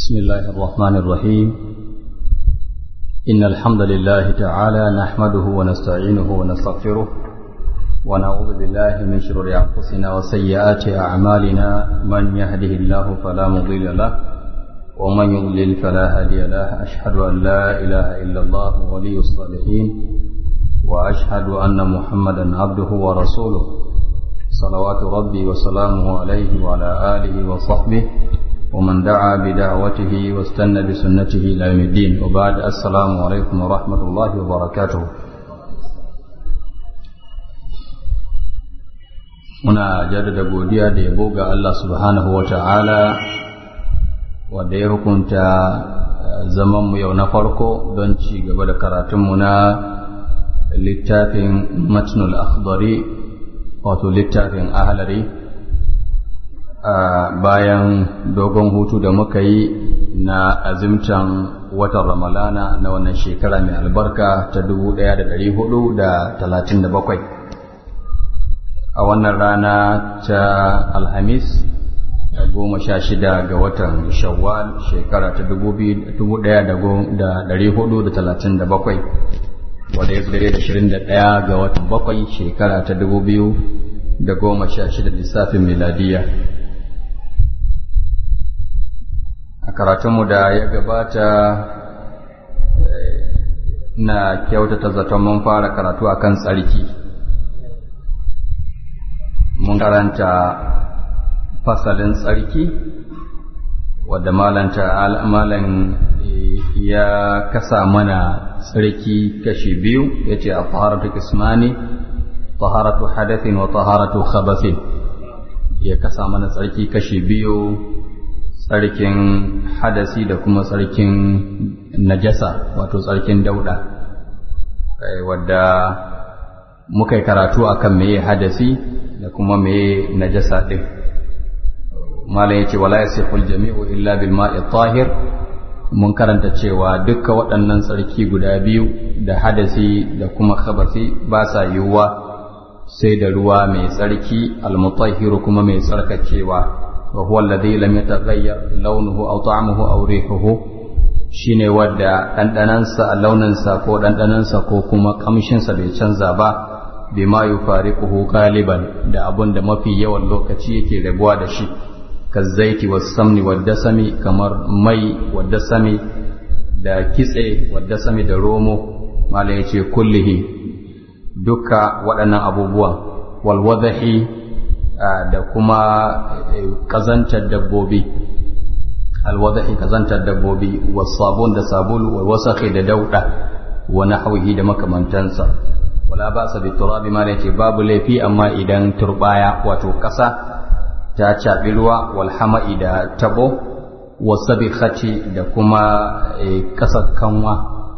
بسم الله الرحمن الرحيم إن الحمد لله تعالى نحمده ونستعينه ونستغفره ونعوذ بالله من شرور أنفسنا وسيئات أعمالنا من يهده الله فلا مضل له ومن يضلل فلا هادي له أشهد أن لا إله إلا الله ولي الصالحين وأشهد أن محمدا عبده ورسوله صلوات ربي وسلامه عليه وعلى آله وصحبه ومن دعا بدعوته واستنى بسنته إلى يوم الدين وبعد السلام عليكم ورحمة الله وبركاته muna jaddada godiya da yabo ga Allah subhanahu wa ta'ala wanda ya hukunta zamanmu yau na farko don ci gaba da karatunmu na littafin matnul akhdari wato littafin ahalari bayan dogon hutu da muka yi na azimtan watan ramalana na wannan shekara mai albarka ta 1437 a wannan rana ta alhamis goma sha shida ga watan shawwal shekara ta 1437 wadda ya zare da 21 ga watan bakwai shekara ta 2016 lissafin miladiya a karatunmu da ya gabata na kyautata zaton mun fara karatu akan tsarki mun karanta fasalin tsarki wadda malanta malan ya kasa mana tsarki kashi biyu ya ce a taharatu kismani taharatu hadathin wa taharatu khabathin ya kasa mana tsarki kashi biyu tsarkin hadasi da kuma tsarkin najasa wato tsarkin dauda wadda muka yi karatu akan meye hadasi da kuma meye najasa din malam yace wala yasihul jami'u illa bil ma'i tahir mun karanta cewa dukka waɗannan tsarki guda biyu da hadasi da kuma khabasi ba sa yiwuwa sai da ruwa mai tsarki almutahhiru kuma mai tsarkakewa وهو الذي لم يتغير لونه أو طعمه أو ريحه shine wadda ɗanɗanansa launinsa ko ɗanɗanansa ko kuma ƙamshinsa bai canza ba bima yufariquhu galiban da abun da mafi yawan lokaci yake rabuwa da shi kazzaiti was-samni wad-dasami kamar mai wad-dasami da kitse wad-dasami da romo mala yace kullihi duka waɗannan abubuwan wal wadahi da kuma kazantar dabbobi alwadahi kazantar dabbobi wasabun da sabulu wa wasakhi da dauda wa nahwihi da makamantansa wala ba'sa bi turabi ma yace babu laifi amma idan turbaya wato kasa ta cabi ruwa wal hama'i da tabo wasabikhati da kuma kasar kanwa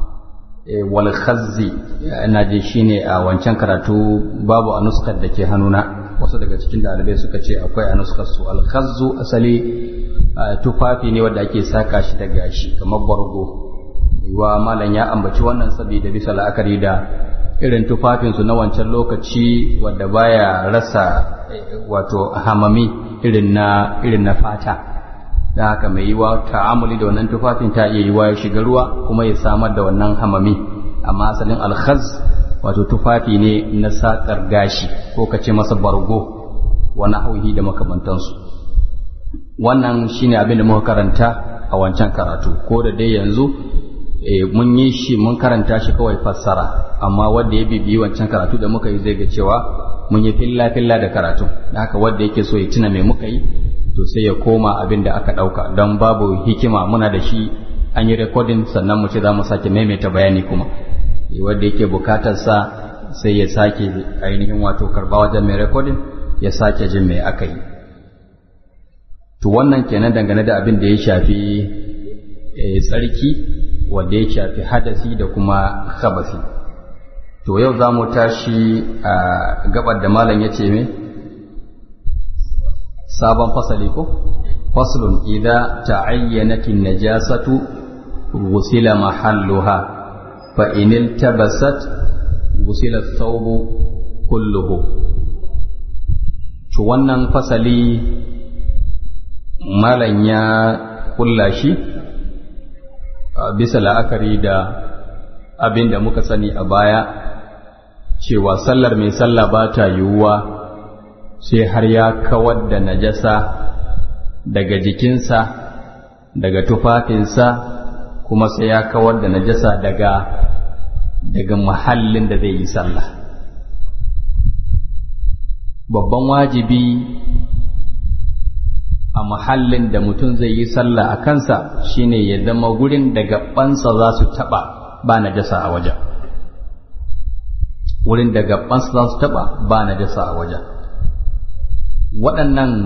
wal khazzi ina je shine a wancan karatu babu a nuskar da ke hannuna wasu daga cikin dalibai suka ce akwai a nuskar su alkhazzu asali tufafi ne wanda ake saka shi da gashi kamar bargo wa malam ya ambaci wannan saboda bisa la'akari da irin tufafinsu na wancan lokaci wadda baya rasa wato hamami irin na irin na fata da haka mai yiwa ta'amuli da wannan tufafin ta iya yiwa ya shiga ruwa kuma ya samar da wannan hamami amma asalin alkhaz wato tufafi ne na saƙar gashi ko ka ce masa bargo wani hauhi da makamantansu wannan shine abin da muka karanta a wancan karatu ko da dai yanzu mun yi shi mun karanta shi kawai fassara amma wanda ya bibiyi wancan karatu da muka yi zai ga cewa mun yi filla filla da karatu da haka wanda yake so ya tuna me muka yi to sai ya koma abin da aka ɗauka don babu hikima muna da shi an yi rekodin sannan mu ce za mu sake maimaita bayani kuma wanda yake bukatar sa sai ya sake ainihin wato karba wajen mai rekodin ya sake jin mai aka yi to wannan kenan dangane da abin da ya shafi tsarki wanda ya shafi hadasi da kuma khabasi to yau za mu tashi a gabar da malam ya ce me sabon fasali ko faslun idza ta'ayyanat an-najasatu wusila mahalluha fa in iltabasat wusila ath-thawb kulluhu to wannan fasali malam ya kulla shi bisa la'akari da abin da muka sani a baya cewa sallar mai sallah ba ta yiwuwa sai har ya kawar da najasa daga jikinsa daga tufafinsa kuma sai ya kawar da najasa daga daga mahallin da zai yi sallah babban wajibi a mahallin da mutum zai yi sallah a kansa shine ya zama gurin da gabansa za su taba ba najasa a wajen wurin da gabansa za su taba ba najasa a wajen waɗannan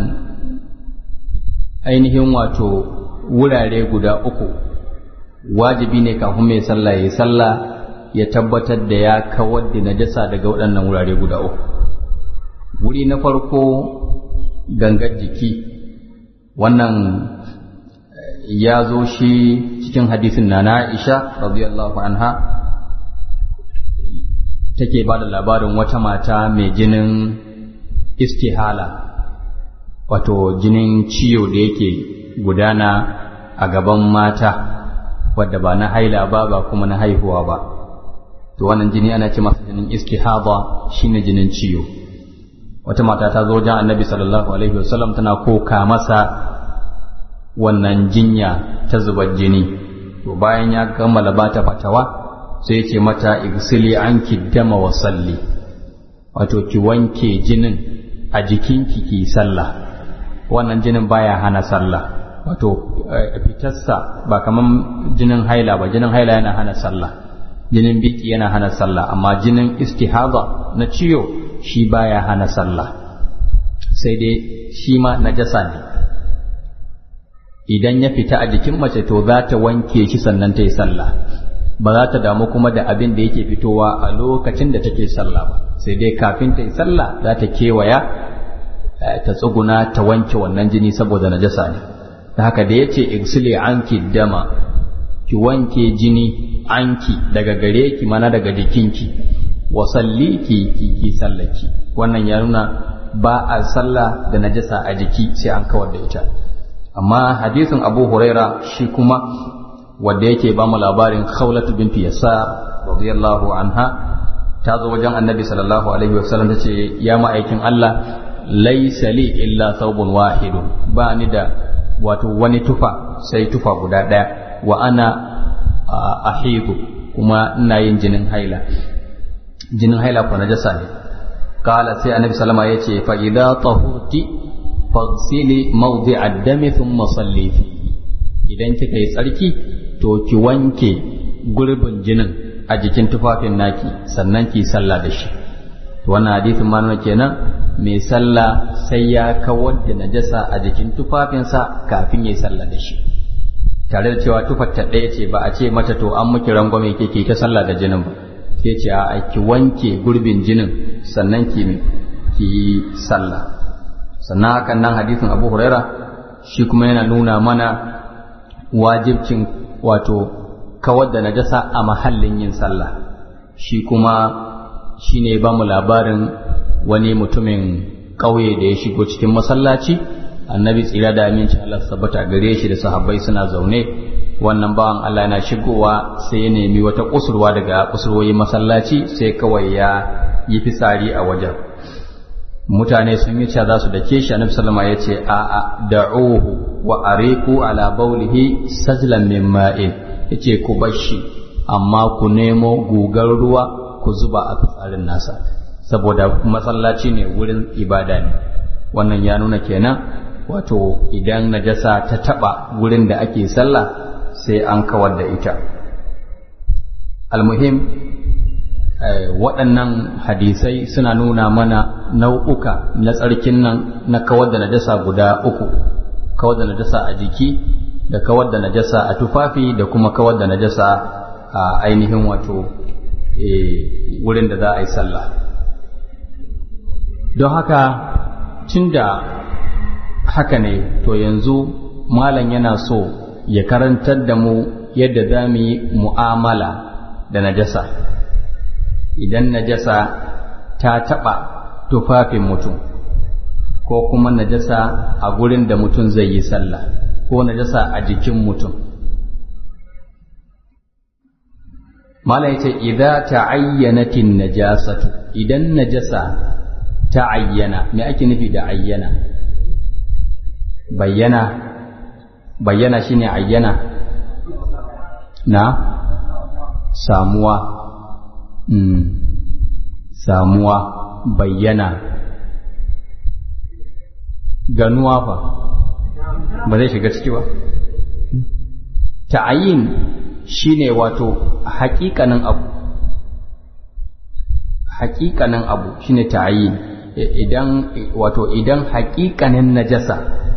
ainihin wato wurare guda uku wajibi ne kafin mai sallah ya yi sallah ya tabbatar da ya kawar da najasa daga waɗannan wurare guda uku wuri na farko gangar jiki wannan ya zo shi cikin hadisin na Aisha radiyallahu anha take ba da labarin wata mata mai jinin istihala wato jinin ciyo da yake gudana a gaban mata wadda ba na haila ba ba kuma na haihuwa ba to wannan jini ana ce masa jinin istihada shine jinin ciyo wata mata ta zo wajen annabi sallallahu alaihi wasallam tana koka masa wannan jinya ta zubar jini to bayan ya kammala bata fatawa sai ya ce mata igsili anki dama wa salli wato ki wanke jinin a jikinki ki sallah wannan jinin baya hana sallah wato fitarsa ba kaman jinin haila ba jinin haila yana hana sallah jinin biki yana hana sallah amma jinin istihada na ciyo shi baya hana sallah sai dai shi ma najasa ne idan ya fita a jikin mace to za ta wanke shi sannan ta yi sallah ba za ta damu kuma da abin da yake fitowa a lokacin da take sallah ba sai dai kafin ta yi sallah za ta kewaya ta tsuguna ta wanke wannan jini saboda najasa ne da haka da yace igsili anki dama ki wanke jini anki daga gare ki mana daga jikinki wa salli ki ki ki sallaki wannan ya nuna ba a sallah da najasa a jiki sai an kawar da ita amma hadisin Abu Huraira shi kuma wanda yake ba mu labarin Khawlatu binti Yasar radiyallahu anha ta zo wajen Annabi sallallahu alaihi wasallam tace ya ma'aikin Allah laysa li illa thawbun wahidun ba ni da wato wani tufa sai tufa guda daya wa ana ahidu kuma ina yin jinin haila jinin haila ko najasa ne kala sai annabi sallama yace fa idza tahurti faghsili mawdi'a ad-dami thumma salli fi idan kika yi tsarki to ki wanke gurbin jinin a jikin tufafin naki sannan ki sallah da shi to wannan hadisin ma nuna kenan mai sallah sai ya kawar da najasa a jikin tufafinsa kafin ya yi sallah da shi tare da cewa tufar ta ɗaya ce ba a ce mata to an miki rangwame ke ke ta sallah da jinin ba sai ce a ki wanke gurbin jinin sannan ki ki yi sallah sannan hakan nan hadisin Abu Huraira shi kuma yana nuna mana wajibcin wato kawar da najasa a mahallin yin sallah shi kuma shine ba mu labarin wani mutumin ƙauye da ya shigo cikin masallaci annabi tsira da aminci Allah sabbata gare shi da sahabbai suna zaune wannan bawan Allah yana shigowa sai ya nemi wata kusurwa daga kusurwoyin masallaci sai kawai ya yi fitsari a wajen mutane sun yi ca za su dake shi annabi sallama ya ce a a da'uhu wa ariku ala baulihi sajlan min ma'in yace ku bar shi amma ku nemo gugar ruwa ku zuba a fitsarin nasa saboda masallaci ne wurin ibada ne wannan ya nuna kenan wato idan najasa ta taba wurin da ake sallah sai an kawar da ita almuhim waɗannan hadisai suna nuna mana nau'uka na tsarkin nan na kawar da najasa guda uku kawar da najasa a jiki da kawar da najasa a tufafi da kuma kawar da najasa a ainihin wato wurin da za a yi sallah don haka tun da haka ne to yanzu malam yana so ya karantar da mu yadda za mu yi mu'amala da najasa idan najasa ta taɓa tufafin mutum ko kuma najasa a gurin da mutum zai yi sallah ko najasa a jikin mutum mala yace idza ta'ayyanatin najasatu idan najasa ta ayyana me ake nufi da ayyana bayyana bayyana shine ayyana na samuwa mm. samuwa bayyana ganuwa fa ba zai shiga ciki ba ta'ayin shine wato haƙiƙanin abu haƙiƙanin abu shine ta'ayin idan wato idan haƙiƙanin najasa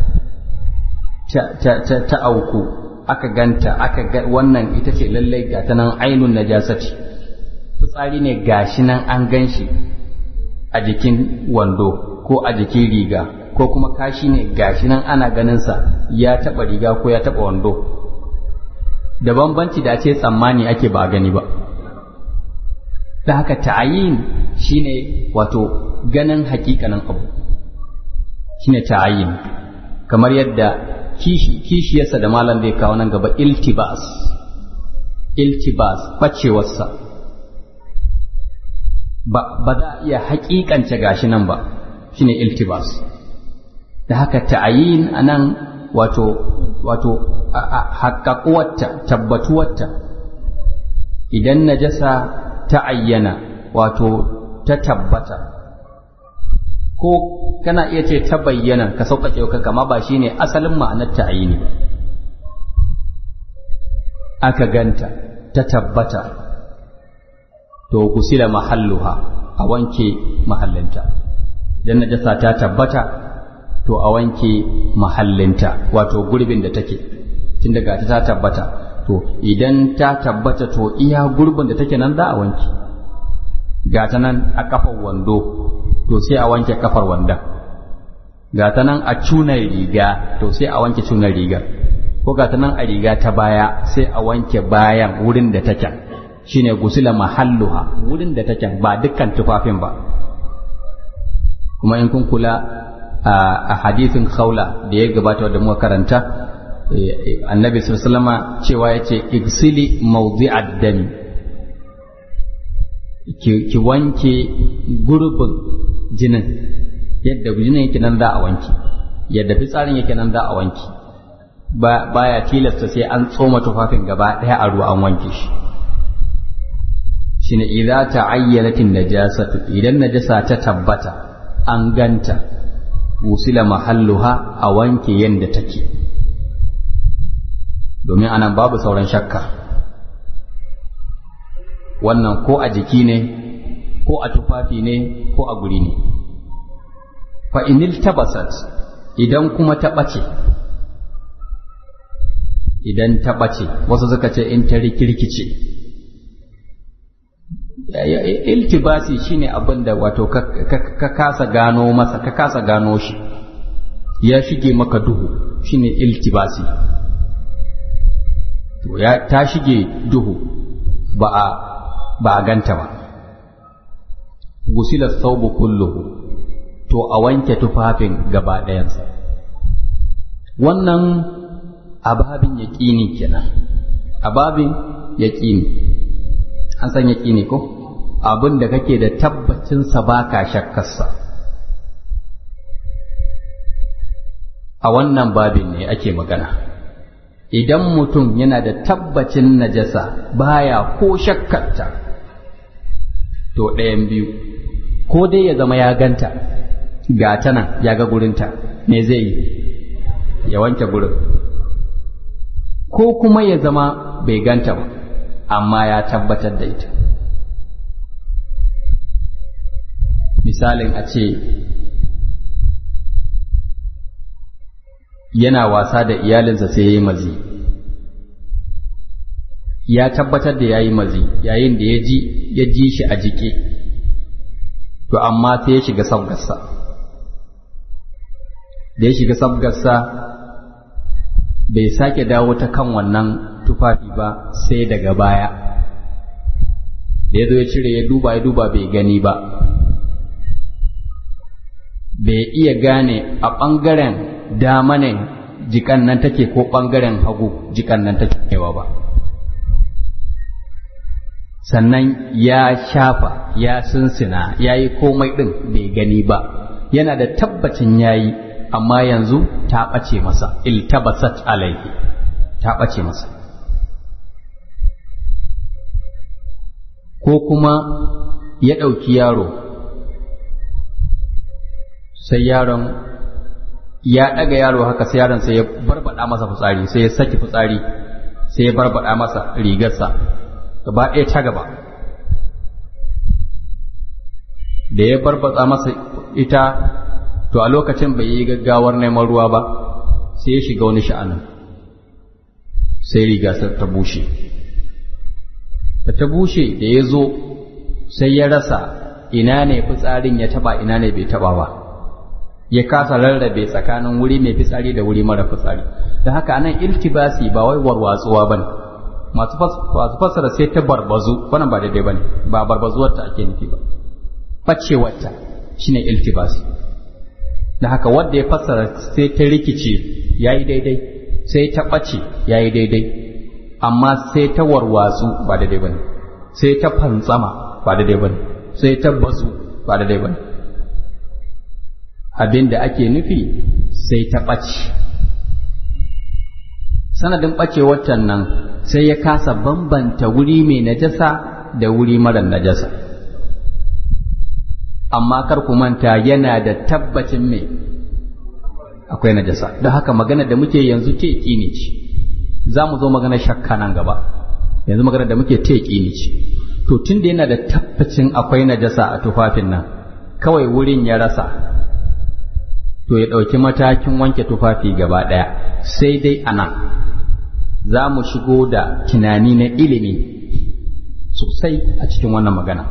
ta auku aka ganta aka ga wannan ita ce lallai ga ta nan ainun najasati fitsari ne gashi nan an gan shi a jikin wando ko a jikin riga ko kuma kashi ne gashi nan ana ganinsa ya taɓa riga ko ya taɓa wando da bambanci da ce tsammani ake ba gani ba da haka ta'ayin shine wato ganin hakikanin abu shine ta'ayin kamar yadda kishi kishiyarsa da malam zai kawo nan gaba iltibas iltibas bacewarsa ba ba za a iya hakikance gashi nan ba shine iltibas da haka ta'ayin anan wato wato haƙaƙuwarta tabbatuwarta idan najasa ta ayyana wato ta tabbata ko kana iya ce ta bayyana ka sauƙaƙe ka kama ba shine asalin ma'anar ta ayyini ba aka ganta ta tabbata to kusila mahalluha a wanke mahallinta idan najasa ta tabbata to a wanke mahallinta wato gurbin da take tun daga ta tabbata to idan ta tabbata to iya gurbin da take nan za a wanke ga ta nan a kafar wando to sai a wanke kafar wandon ga ta nan a cunar riga to sai a wanke cunar riga ko ga ta nan a riga ta baya sai a wanke bayan wurin da take shine gusila mahalluha wurin da take ba dukkan tufafin ba kuma in kun kula a hadithin khawla da ya gabata da muka karanta annabi sallama cewa ya ce igsili mawdi'ad dami ki wanke gurbin jinin yadda jinin yake nan za a wanke yadda fitsarin yake nan za a wanke baya tilasta sai an tsoma tufafin gaba ɗaya a ruwa an wanke shi shine idza ta'ayyanatin najasatu idan najasa ta tabbata an ganta wusila mahalluha a wanke yadda take domin anan babu sauran shakka wannan ko a jiki ne ko a tufafi ne ko a guri ne fa inil tabasat idan kuma ta ɓace idan ta ɓace wasu suka ce in ta rikirkice iltibasi shine abin da wato ka kasa gano masa ka kasa gano shi ya shige maka duhu shine iltibasi to ya ta shige duhu ba a ba a ganta ba gusila saubu kulluhu to a wanke tufafin gaba ɗayansa wannan ababin yaƙini kenan ababin yaƙini an san yaƙini ko abin da kake da tabbacinsa ba ka shakkarsa a wannan babin ne ake magana idan mutum yana da tabbacin najasa baya ko shakkarta to ɗayan biyu ko dai ya zama ya ganta ga ta nan ya ga gurinta me zai yi ya wanke gurin ko kuma ya zama bai ganta ba amma ya tabbatar da ita misalin a ce yana wasa da iyalinsa sai ya yi mazi ya tabbatar da ya yi mazi yayin da ya ji ya ji shi a jike to amma sai ya shiga sabgarsa da ya shiga sabgarsa bai sake dawo ta kan wannan tufafi ba sai daga baya da ya zo ya cire ya duba ya duba bai gani ba bai iya gane a ɓangaren dama ne jikan nan take ko ɓangaren hagu jikan nan take kewa ba sannan ya shafa ya sunsina ya yi komai ɗin bai gani ba yana da tabbacin ya yi amma yanzu ta ɓace masa iltabasat alaihi ta ɓace masa ko kuma ya ɗauki yaro sai yaron ya ɗaga yaro haka sai yaron sai ya barbaɗa masa fitsari sai ya saki fitsari sai ya barbaɗa masa rigarsa gaba ɗaya ta gaba da ya barbatsa masa ita to a lokacin bai yi gaggawar neman ruwa ba sai ya shiga wani sha'anin sai riga ta bushe da ta bushe da ya zo sai ya rasa ina ne fitsarin ya taba ina ne bai taba ba ya kasa rarrabe tsakanin wuri mai fitsari da wuri mara fitsari da haka anan iltibasi ba wai warwatsuwa bane masu fassara sai ta barbazu wannan ba daidai bane ba barbazuwar ta ake nufi ba facewar ta shine iltibasi da haka wanda ya fassara sai ta rikice yayi daidai sai ta ɓace yayi daidai amma sai ta warwatsu ba daidai bane sai ta fantsama ba daidai bane sai ta bazu ba daidai bane abin da ake nufi sai ta ɓace sanadin ɓacewar nan sai ya kasa bambanta wuri mai najasa da wuri mara najasa amma kar ku manta yana da tabbacin mai akwai najasa don haka magana da muke yanzu te ne ce za mu zo magana shakka nan gaba yanzu magana da muke te ne ce to tun da yana da tabbacin akwai najasa a tufafin nan kawai wurin ya rasa to ya ɗauki matakin wanke tufafi gaba ɗaya sai dai a nan za mu shigo da tunani na ilimi sosai a cikin wannan magana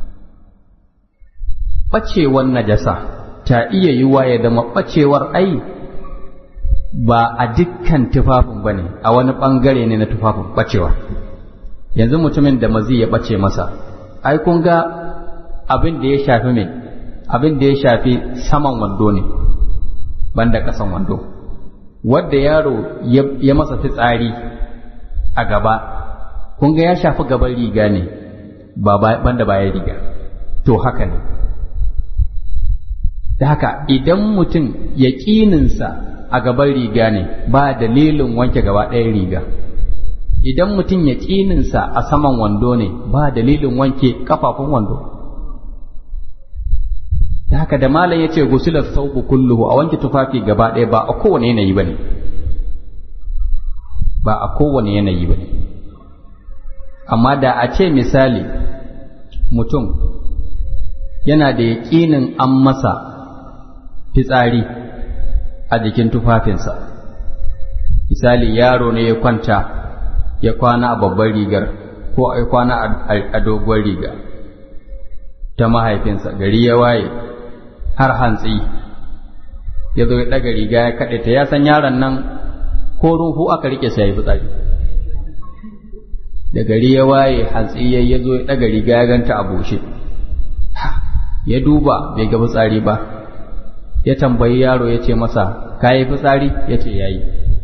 ɓacewar najasa ta iya yiwa ya zama ɓacewar ai ba a dukkan tufafin ba ne a wani ɓangare ne na tufafin ɓacewa yanzu mutumin da mazi ya ɓace masa ai kun ga abin da ya shafi mai abin da ya shafi saman wando ne banda ƙasan wando wadda yaro ya masa fitsari a gaba kun ga ya shafi gaban riga ne ba banda bayan riga to haka ne da haka idan mutum ya ƙininsa a gaban riga ne ba dalilin wanke gaba ɗaya riga idan mutum ya ƙininsa a saman wando ne ba dalilin wanke kafafun wando da haka da malam ya ce gusular sauku kulluhu a wanke tufafi gaba ɗaya ba a kowane yanayi ba ne ba a kowane yanayi ba ne amma da a ce misali mutum yana da yaƙinin an masa fitsari a jikin tufafinsa misali yaro ne ya kwanta ya kwana a babbar rigar ko ya kwana a doguwar riga ta mahaifinsa gari ya waye har hantsi ya zo ya ɗaga riga ya kaɗe ta ya san yaron nan ko ruhu aka rike sai ya fitsari da gari ya waye hantsi ya zo ya ɗaga riga ya ganta a bushe ya duba bai ga fitsari ba ya tambayi yaro ya ce masa ka yi fitsari ya ce ya yi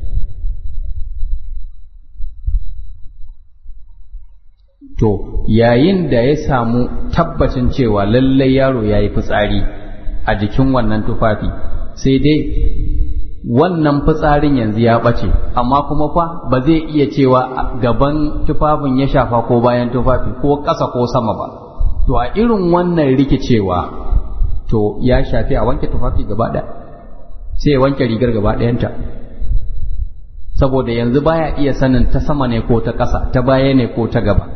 to yayin da ya samu tabbacin cewa lallai yaro ya yi fitsari a jikin wannan tufafi sai dai wannan fitsarin yanzu ya ɓace amma kuma fa ba zai iya cewa gaban tufafin ya shafa ko bayan tufafi ko ƙasa ko sama ba to a irin wannan rikicewa to ya shafi a wanke tufafi gaba ɗaya sai ya wanke rigar gaba ɗayanta saboda yanzu baya iya sanin ta sama ne ko ta ƙasa ta baya ne ko ta gaba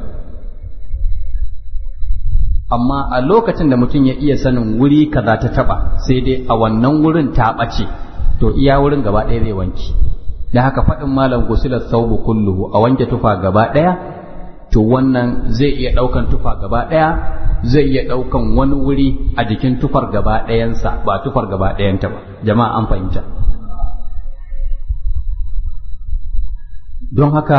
amma a lokacin da mutum ya iya sanin wuri kaza ta taba sai dai a wannan wurin ta ɓace to iya wurin gaba ɗaya zai wanki da haka faɗin malam gusilar saubu kulluhu a wanke tufa gaba ɗaya to wannan zai iya ɗaukan tufa gaba ɗaya zai iya ɗaukan wani wuri a jikin tufar gaba ɗayansa ba tufar gaba ɗayanta ba jama'a an fahimta don haka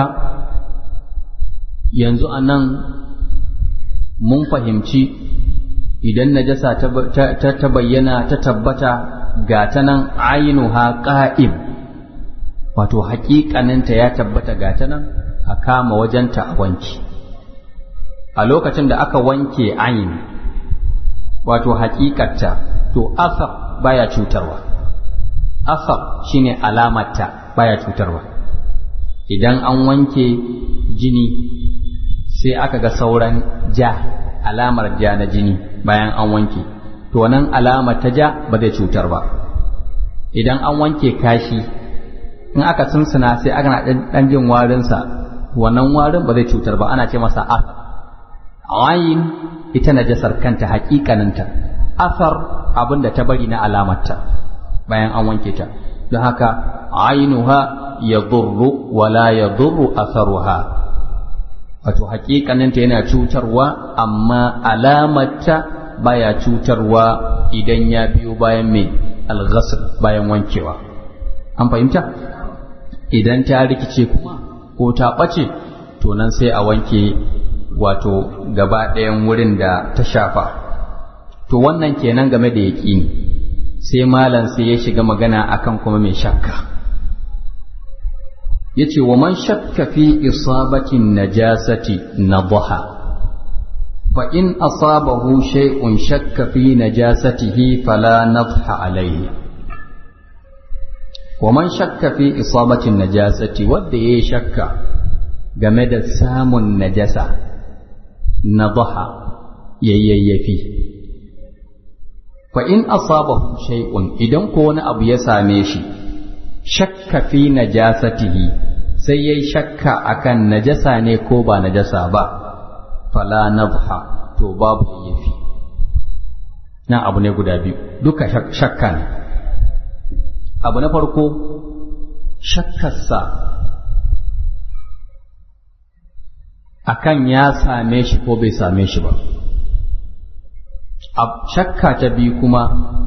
yanzu a nan mun fahimci idan najasa ta bayyana ta tabbata ga ta nan ainuha ƙa'im wato haƙiƙaninta ya tabbata ga ta nan a kama wajenta a wanki a lokacin da aka wanke ayin wato hakikarta to asar baya cutarwa asar shine alamarta baya cutarwa idan an wanke jini sai aka ga sauran ja alamar ja na jini bayan an wanke to wannan alama ta ja ba zai cutar ba idan an wanke kashi in aka sunsuna sai aka na dan jin warinsa wannan warin ba zai cutar ba ana ce masa asar ayin ita najasar kanta hakikaninta asar abin da ta bari na alamarta bayan an wanke ta don haka ainuha ya durru wala ya durru asaruha wato hakikaninta yana cutarwa amma alamarta baya cutarwa idan ya biyo bayan mai alghasl bayan wankewa an fahimta idan ta rikice kuma ko ta ɓace to nan sai a wanke wato gaba ɗayan wurin da ta shafa to wannan kenan game da yaƙini sai malam sai ya shiga magana akan kuma mai shakka yace wa man shakka fi isabatin najasati nadaha fa in asabahu shay'un shakka fi najasatihi fala nadha alayhi wa man shakka fi isabatin najasati wanda yayi shakka game da samun najasa nadaha yayyafi fa in asabahu shay'un idan ko wani abu ya same shi shakka fi najasatihi sai yayi shakka akan najasa ne ko ba najasa ba fala nadha to babu yayyafi nan abu ne guda biyu duka shakka ne abu na farko shakkarsa akan ya same shi ko bai same shi ba shakka ta biyu kuma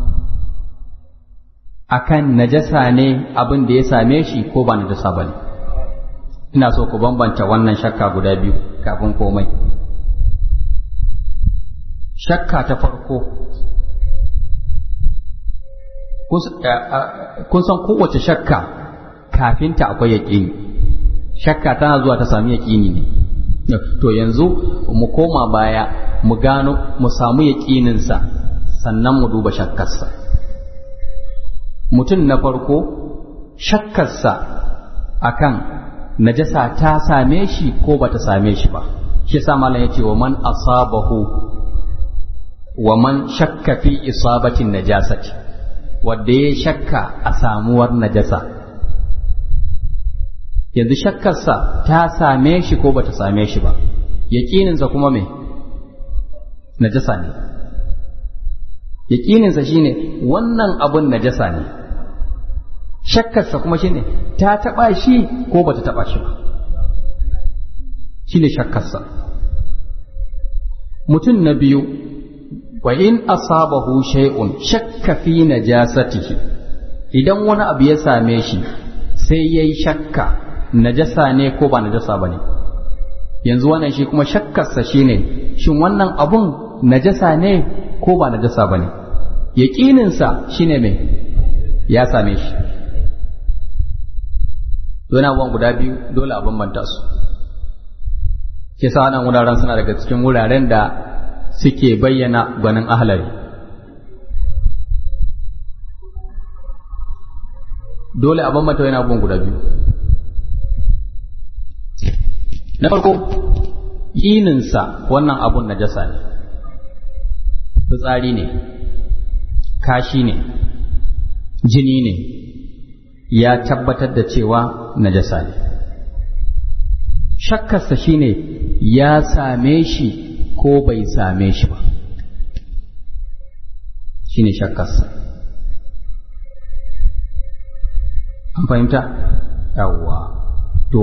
akan najasa ne abin da ya same shi ko ba najasa ba ne ina so ku bambanta wannan shakka guda biyu kafin komai shakka ta farko kun san kowace shakka kafinta akwai yaƙini shakka tana zuwa ta sami yaƙini ne to yanzu mu koma baya mu gano mu samu yaƙininsa sannan mu duba shakkarsa mutum na farko shakkarsa akan najasa ta same shi ko ba ta same shi ba shi sa malam ya ce wa man asabahu wa man shakka fi isabatin najasati wanda ya shakka a samuwar najasa yanzu shakkarsa ta same shi ko ba ta same shi ba yaƙininsa kuma me najasa ne yaƙininsa shine wannan abun najasa ne shakkarsa kuma shine ta taɓa shi ko ba ta taɓa shi ba shine shakkarsa mutum na biyu wa in asabahu shay'un shakka fi najasatihi idan wani abu ya same shi sai yayi shakka najasa ne ko ba najasa bane yanzu wannan shi kuma shakkarsa shine shin wannan abun najasa ne ko ba najasa bane yaqininsa shine me ya same shi yana abubuwan guda biyu dole a bambanta su ke sa wannan wuraren suna daga cikin wuraren da suke bayyana gwanin ahalari dole a bambanta yana abubuwan guda biyu na farko yininsa wannan abun najasa ne fitsari ne kashi ne jini ne ya tabbatar da cewa najasa ne shakkarsa shine ya same shi ko bai same shi ba shine shakkarsa an fahimta yawwa to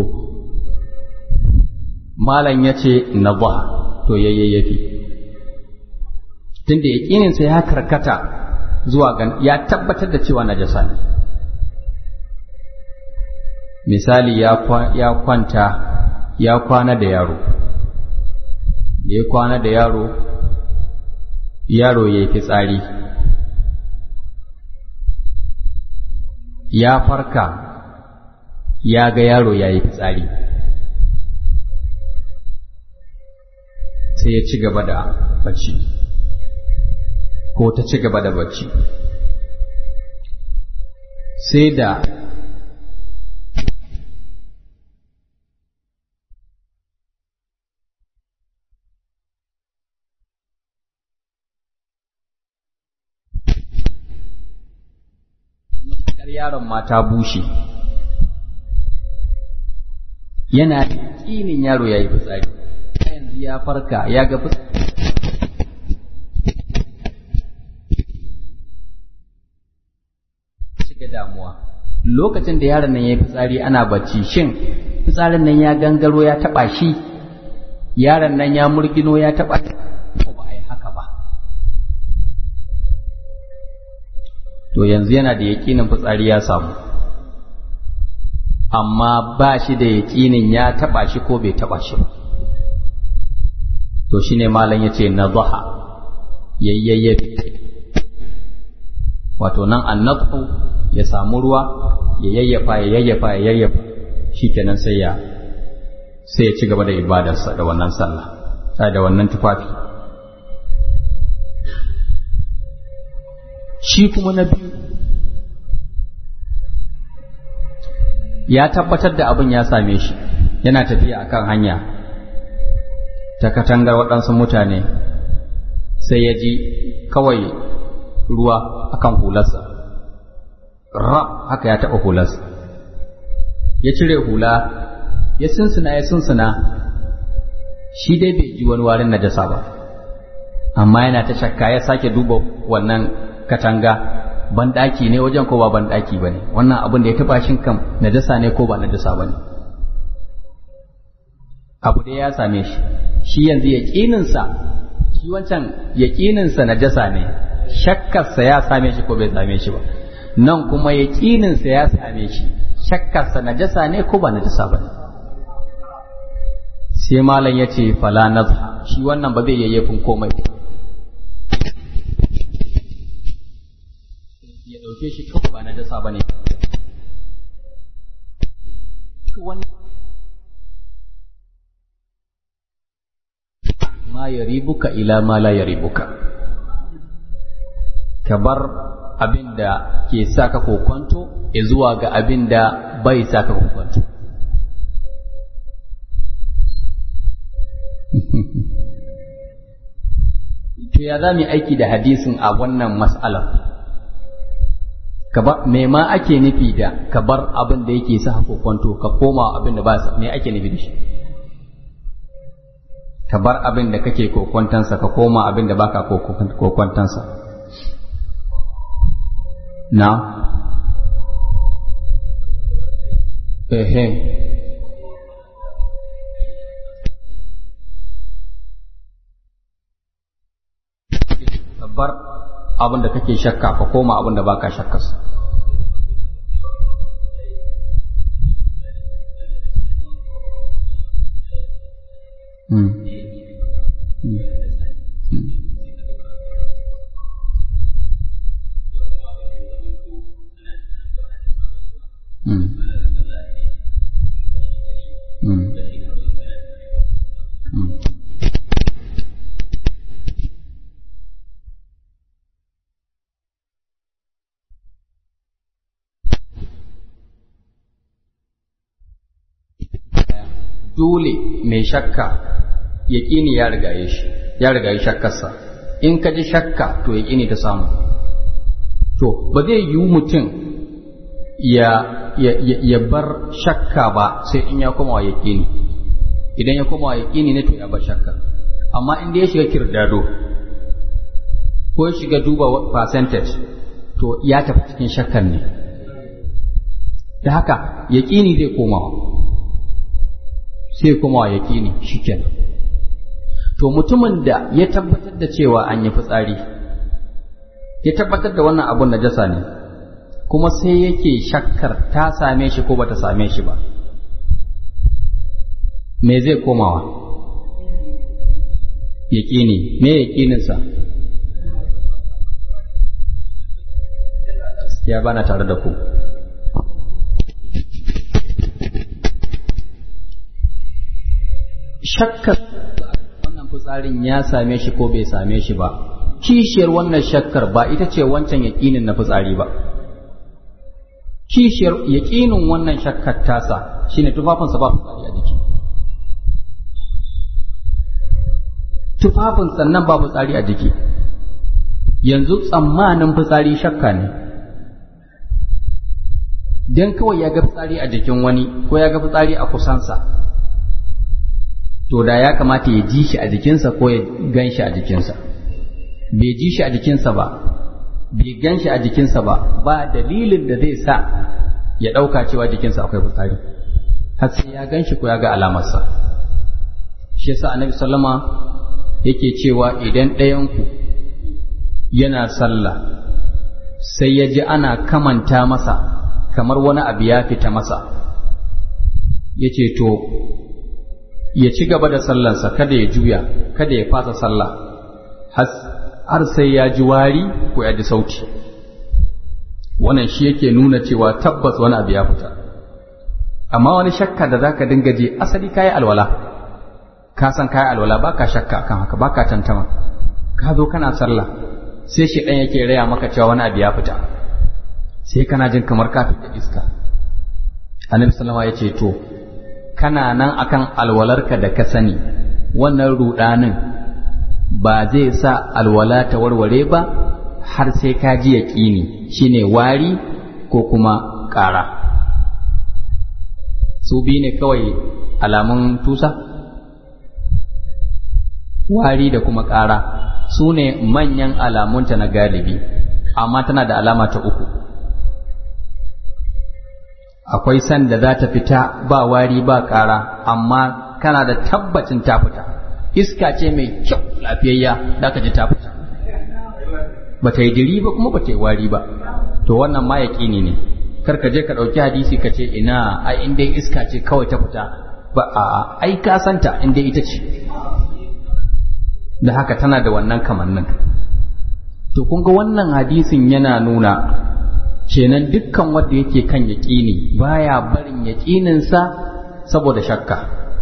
malam ya ce na ba to yayyafi tunda yaƙininsa ya karkata zuwa gan ya tabbatar da cewa najasa ne misali ya kwanta ya kwana da yaro da ya kwana da yaro yaro ya yi fitsari ya farka ya ga yaro ya yi fitsari sai ya ci gaba da bacci ko ta ci gaba da bacci sai da yaron ma ta bushe yana da ƙinin yaro ya yi fitsari yanzu ya farka ya ga fitsari shiga damuwa lokacin da yaron nan ya yi fitsari ana bacci shin fitsarin nan ya gangaro ya taɓa shi yaron nan ya murgino ya taɓa ko ba a yi haka ba to yanzu yana da yaƙinin fitsari ya samu amma ba shi da yaƙinin ya taɓa shi ko bai taɓa shi ba to shi ne malam ya ce na zuha yayyayyafi wato nan annatsu ya samu ruwa ya yayyafa ya yayyafa ya yayyafa shi kenan sai ya sai ya ci gaba da ibadarsa da wannan sallah sai da wannan tufafi shi kuma na biyu ya tabbatar da abin ya same shi yana tafiya akan hanya ta katangar waɗansu mutane sai ya ji kawai ruwa akan hularsa rab haka ya taɓa hularsa ya cire hula ya sunsuna ya sunsuna shi dai bai ji wani warin najasa ba amma yana ta shakka ya sake duba wannan katanga banɗaki ne wajen ko ba banɗaki ba ne wannan abin da ya taɓa shin kam najasa ne ko ba najasa ba ne abu da ya same shi shi yanzu yaƙininsa shi wancan yaƙininsa najasa ne shakkarsa ya same shi ko bai same shi ba nan kuma yaƙininsa ya same shi shakkarsa najasa ne ko ba najasa ba ne sai malam ya ce fala nazha shi wannan ba zai yayyafin komai ya ɗauke shi kawai ba najasa ba ne ma ya ribuka ila ma la ya ribuka ka bar abin da ke sa ka kokonto zuwa ga abin da bai sa ka kokonto to ya za mu aiki da hadisin a wannan mas'alar me ma ake nufi da ka bar abin da yake sa kokonto ka koma abin da ba sa me ake nufi da shi ka bar abin da kake kokwantansa ka koma abin da baka kokwantansa na ehe ka bar abin da kake shakka ka koma abin da baka shakkarsa Mm. dole mai shakka yaƙini ya rigaye shi ya rigaye shakkarsa in ka ji shakka to yaƙini ta samu to ba zai yiwu mutum ya, ya, ya, ya bar shakka ba sai in ya koma wa yaƙini idan ya koma wa yaƙini ne to ya bar shakka amma in da ya shiga kirdado ko ya shiga duba percentage to ya tafi cikin shakkan ne da haka yaƙini zai komawa sai kuma ya ƙini shi kenan to mutumin da ya tabbatar da cewa an yi fitsari ya tabbatar da wannan abun najasa ne kuma sai yake shakkar ta same shi ko bata same shi ba me zai komawa yaƙini me yaƙininsa ya bana tare da ku shakkar wannan fitsarin ya same shi ko bai same shi ba kishiyar wannan shakkar ba ita ce wancan yaƙinin na fitsari ba kishiyar yaƙinin wannan shakkar tasa shine tufafinsa ba fitsari a jiki tufafin sannan ba fitsari a jiki yanzu tsammanin fitsari shakka ne don kawai ya ga fitsari a jikin wani ko ya ga fitsari a kusansa to da ya kamata ya ji shi a jikinsa ko ya gan shi a jikinsa bai ji shi a jikinsa ba bai gan shi a jikinsa ba ba dalilin da zai sa ya ɗauka cewa jikinsa akwai fitsari har sai ya gan shi ko ya ga alamarsa shi yasa annabi sallama yake cewa idan ɗayanku yana sallah sai ya ji ana kamanta masa kamar wani abu ya fita masa ya ce to ya ci gaba da sallansa kada ya juya kada ya fasa sallah har sai ya ji wari ko ya ji sauti wannan shi yake nuna cewa tabbas wani abu ya fita amma wani shakka da zaka dinga ji asali kayi alwala ka san kayi alwala baka shakka kan haka baka tantama ka zo kana sallah sai shi ɗan yake raya maka cewa wani abu ya fita sai kana jin kamar ka fita iska annabi sallama ya ce to kana nan akan alwalarka da ka sani wannan rudanin ba zai sa alwala ta warware ba har sai ka ji yaƙini shine wari ko kuma ƙara su biyu ne kawai alamun tusa wari da kuma ƙara su ne manyan alamunta na galibi amma tana da alama ta uku akwai sanda za ta fita ba wari ba ƙara amma kana da tabbacin ta fita iska ce mai kyau lafiyayya da ka ji ta fita ba ta yi diri ba kuma ba ta yi wari ba to wannan ma yaƙini ne kar ka je ka ɗauki hadisi ka ce ina ai in dai iska ce kawai ta fita ba a ai ka santa in dai ita ce da haka tana da wannan kamannin to kun ga wannan hadisin yana nuna kenan dukkan wanda yake kan yaƙini baya barin yaƙininsa saboda shakka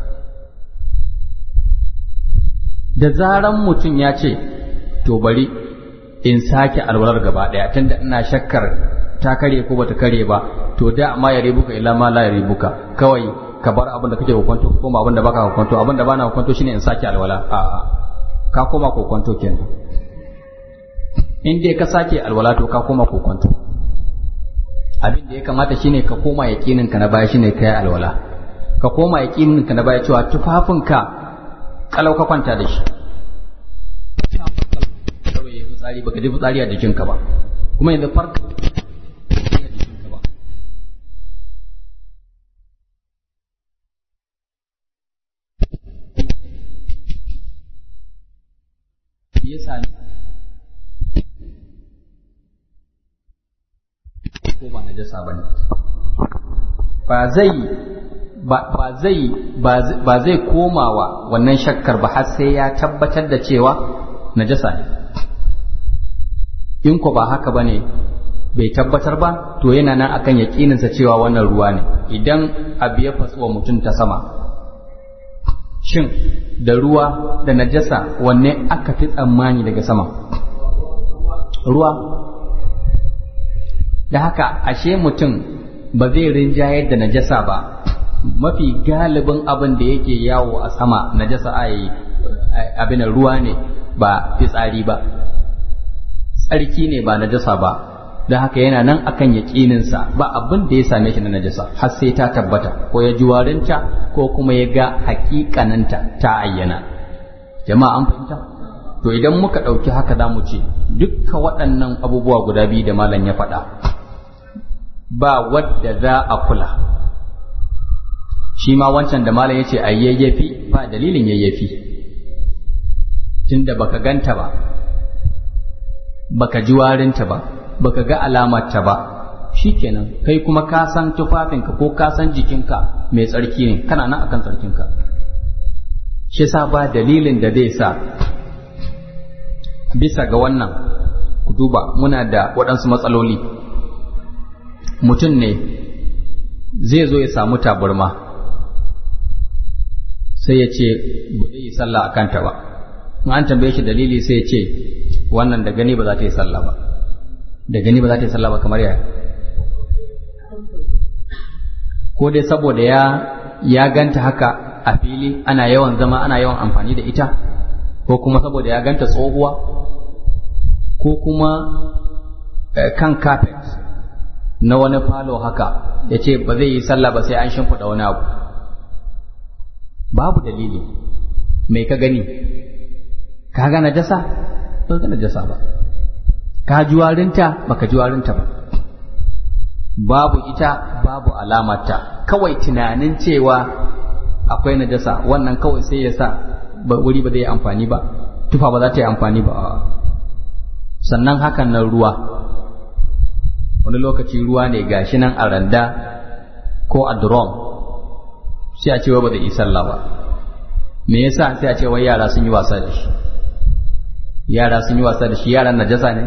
da zaran mutum ya ce to bari in sake alwalar gaba ɗaya tunda ina shakkar ta kare ko bata kare ba to da ma ya ribuka illa ma la ya ribuka kawai ka bar abin da kake hukunto ko ma abin da baka hukunto abin da bana hukunto shine in sake alwala a'a ka koma kokonto kenan in dai ka sake alwala to ka koma kokonto abin da ya kamata shine ka koma yaqinin ka na baya shine kai alwala ka koma yaqinin ka na baya cewa tufafinka kalau ka kwanta da shi kawai fitsari baka ji fitsari a jikinka ba kuma yanzu farka ya sami ko ba na jasa ba ne ba zai ba zai ba zai komawa wannan shakkar ba har sai ya tabbatar da cewa najasa ne in ko ba haka ba ne bai tabbatar ba to yana nan akan yaƙininsa cewa wannan ruwa ne idan abu ya fatsuwa mutum ta sama shin da ruwa da najasa wanne aka fi tsammani daga sama ruwa da haka ashe mutum ba zai rinjayar da najasa ba mafi galibin abin da yake yawo a sama najasa a yi abin ruwa ne ba fitsari ba tsarki ne ba najasa ba da haka yana nan akan yaƙininsa ba abin da ya same shi na najasa har sai ta tabbata ko ya ji warinta ko kuma ya ga hakikaninta ta ayyana jama'a an fahimta to idan muka ɗauki haka za mu ce dukkan waɗannan abubuwa guda biyu da malam ya faɗa ba wadda za a kula shi ma wancan da malam ya ce a yayyafi ba dalilin yayyafi tunda baka ganta ba baka ji warinta ba baka ga alamarta ba shikenan kai kuma ka san tufafinka ko ka san jikinka mai tsarki ne kana nan akan tsarkinka shi sa ba dalilin da zai sa bisa ga wannan ku duba muna da waɗansu matsaloli mutum ne zai zo ya samu taburma sai ya ce ba zai yi sallah a kanta ba in an tambaye shi dalili sai ya ce wannan da gani ba za ta yi sallah ba da gani ba za ta yi sallah ba kamar yaya ko dai saboda ya ya ganta haka a fili ana yawan zama ana yawan amfani da ita ko kuma saboda ya ganta tsohuwa ko kuma kan kafet na wani falo haka ya ce ba zai yi sallah ba sai an shimfiɗa wani abu babu dalili mai ka gani ka ga najasa ba ga najasa ba ka ji warinta baka ji warinta ba babu ita babu alamarta kawai tunanin cewa akwai najasa wannan kawai sai ya sa wuri ba zai yi amfani ba tufa ba za ta yi amfani ba sannan hakan nan ruwa wani lokaci ruwa ne gashi nan a randa ko a drum sai a cewa ba zai yi sallah ba me yasa sai a ce wai yara sun yi wasa da shi yara sun yi wasa da shi yaran najasa ne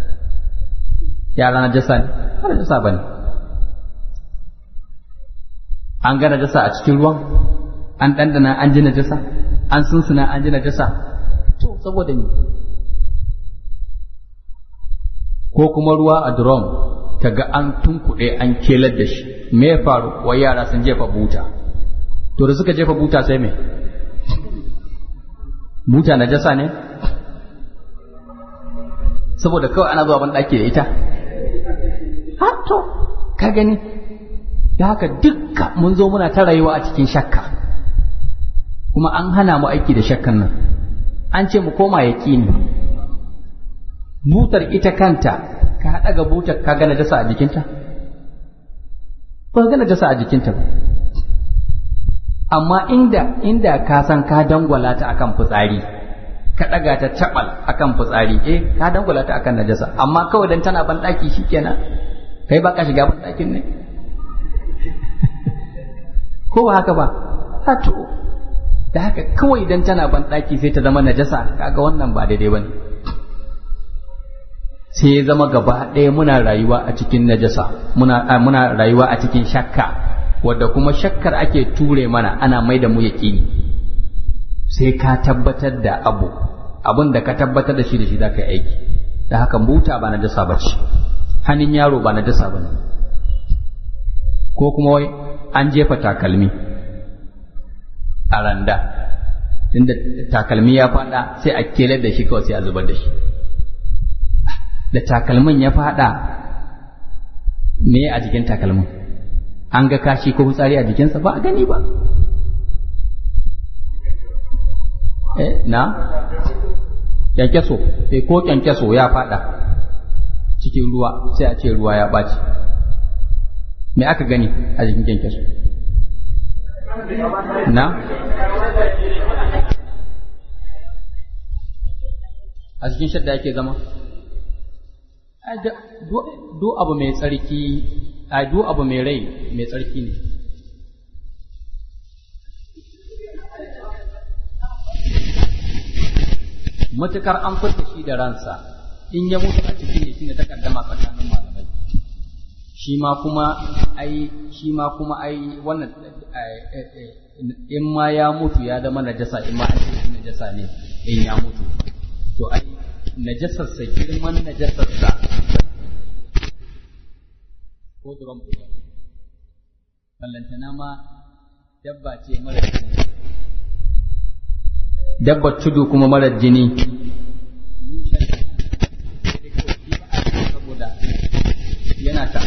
yara najasa ne ba najasa ba ne an ga najasa a cikin ruwan an ɗanɗana an ji najasa an sunsuna an ji najasa to saboda ni ko kuma ruwa a drum kaga an tunkuɗe an kelar da shi me ya faru wai yara sun jefa buta to da suka jefa buta sai me buta najasa ne saboda kawai ana zuwa ban ɗaki da ita ha to ka gani da haka dukka mun zo muna ta rayuwa a cikin shakka kuma an hana mu aiki da shakkan nan an ce mu koma yaƙini butar ita kanta ka haɗa ga butar ka gana jasa a jikinta ba gana jasa a jikinta ba amma inda inda ka san ka dangwala ta akan fitsari ka ɗaga ta taɓal akan fitsari eh ka dangwala ta akan najasa amma kawai dan tana ban ɗaki shikenan kai ba ka shiga ban ɗakin ne ko ba haka ba ha to da haka kawai dan tana ban ɗaki sai ta zama najasa kaga wannan ba daidai bane sai ya zama gaba ɗaya muna rayuwa a cikin najasa muna muna rayuwa a cikin shakka wadda kuma shakkar ake ture mana ana mai da mu yaƙini sai ka tabbatar da abu abin da ka tabbatar da shi da shi za ka yi aiki da haka buta ba najasa ba ce hannun yaro ba najasa ba ne ko kuma wai an jefa takalmi a randa inda takalmi ya fada sai a kelar da shi kawai sai a zubar da shi da takalmin ya fada me a jikin takalmin an ga kashi ko fitsari a jikinsa ba a gani ba eh na kyankyaso eh ko kyankyaso ya fada cikin ruwa sai a ce ruwa ya ɓaci me aka gani a jikin kyankyaso na a cikin shadda yake zama duk abu mai tsarki a duk abu mai rai mai tsarki ne matukar an furta shi da ransa in ya mutu a cikin ne shine takaddama tsakanin malamai shi ma kuma ai shi ma kuma ai wannan in ma ya mutu ya zama najasa in ma an ce najasa ne in ya mutu to ai najasarsa girman najasarsa ko duron buga ballantana ma dabba ce mara jini dabbar tudu kuma mara jini saboda yana ta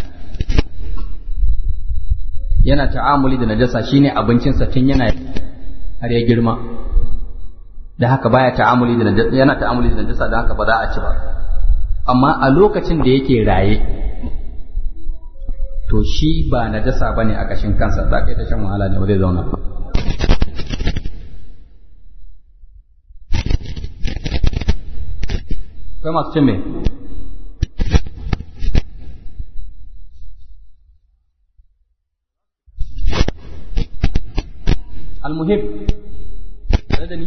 yana ta'amuli da najasa shine abincinsa tun yana har ya girma da haka baya ta'amuli da najasa yana ta'amuli da najasa da haka ba za a ci ba amma a lokacin da yake raye to shi ba najasa bane a kashin kansa za ka yi ta shan wahala ne ba zai zauna ba akwai masu cin me almuhim tare da ni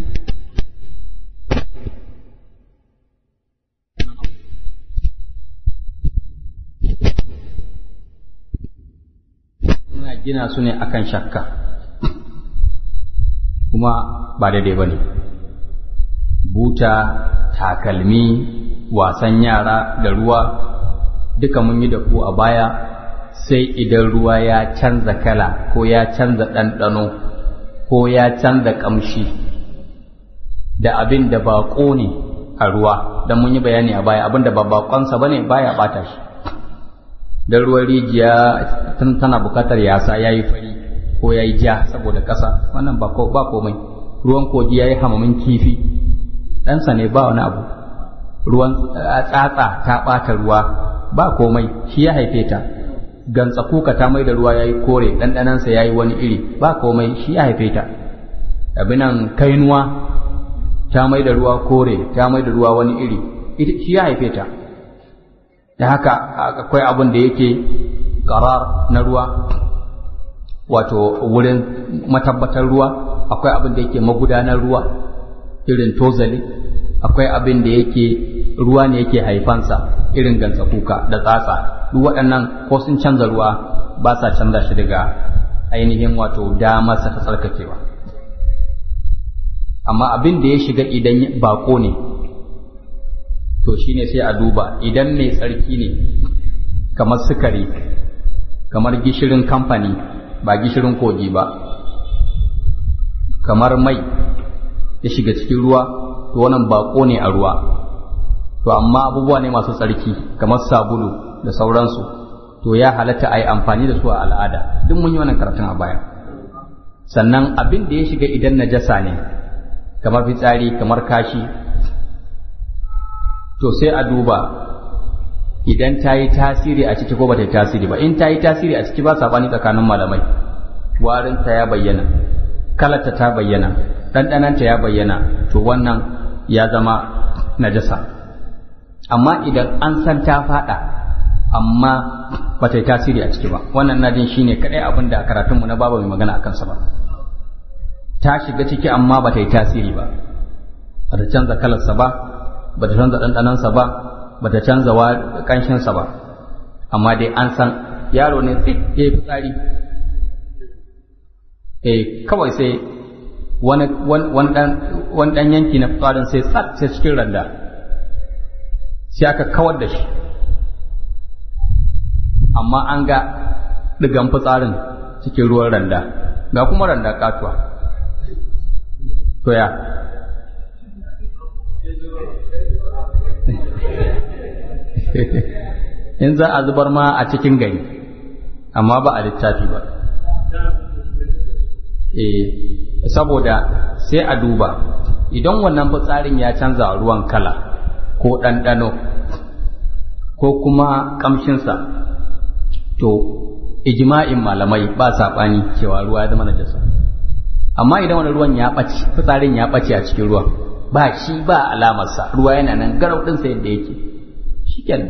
muna gina su ne akan shakka kuma ba daidai ba ne buta takalmi wasan yara da ruwa duka mun yi da ku a baya sai idan ruwa ya canza kala ko ya canza ɗanɗano ko ya canza ƙamshi da abin da baƙo ne a ruwa don mun yi bayani a baya abin da ba baƙonsa ba ne baya ɓata shi don ruwan rijiya tana buƙatar yasa ya yi fari ko ya yi ja saboda ƙasa wannan ba komai ruwan kogi ya yi hamamin kifi ɗansa ne ba wani abu ruwan tsatsa ta ɓata ruwa ba komai shi ya haife ta gantsa kuka ta mai da ruwa ya yi kore ɗanɗanansa ya yi wani iri ba komai shi ya haife ta abinan kainuwa ta mai da ruwa kore ta mai da ruwa wani iri shi ya haife ta da haka akwai abin da yake ƙarar na ruwa wato wurin matabbatar ruwa akwai abin da yake magudanar ruwa irin tozali akwai abin da yake ruwa ne yake haifansa irin gantsa kuka da tsatsa duk waɗannan ko sun canza ruwa ba sa canza shi daga ainihin wato damarsa ta tsarkakewa amma abin da ya shiga idan bako ne to shine sai a duba idan mai tsarki ne kamar sukari kamar gishirin kamfani ba gishirin kogi ba kamar mai ya shiga cikin ruwa to wannan bako ne a ruwa to amma abubuwa ne masu tsarki kamar sabulu da sauransu to ya halatta a yi amfani da su a al'ada duk mun yi wannan karatun a baya sannan abin da ya shiga idan najasa ne kamar fitsari kamar kashi to sai a duba idan ta yi tasiri a ciki ko ba ta yi tasiri ba in ta yi tasiri a ciki ba saɓani tsakanin malamai warinta ya bayyana kalata ta bayyana ɗanɗananta ya bayyana to wannan ya zama najasa amma idan an san ta faɗa amma ba ta yi tasiri a ciki ba wannan na jin shine kaɗai abin da a karatunmu na baba mai magana a kansa ba ta shiga ciki amma ba ta yi tasiri ba ba ta canza kalarsa ba ba ta canza ɗanɗanansa ba ba ta canza ƙanshinsa ba amma dai an san yaro ne tsit ya yi fitsari eh kawai sai wani ɗan yanki na fitsarin sai tsat sai cikin randa sai aka kawar da shi amma an ga ɗigan fitsarin cikin ruwan randa ga kuma randa katuwa to ya in za a zubar ma a cikin gari amma ba a littafi ba eh saboda sai a duba idan wannan fitsarin ya canza ruwan kala ko ɗanɗano ko kuma ƙamshinsa to ijma'in malamai ba saɓani cewa ruwa ya zama najasa amma idan wani ruwan ya ɓace fitsarin ya ɓace a cikin ruwan ba shi ba alamarsa ruwa yana nan garau ɗinsa yadda yake shikenan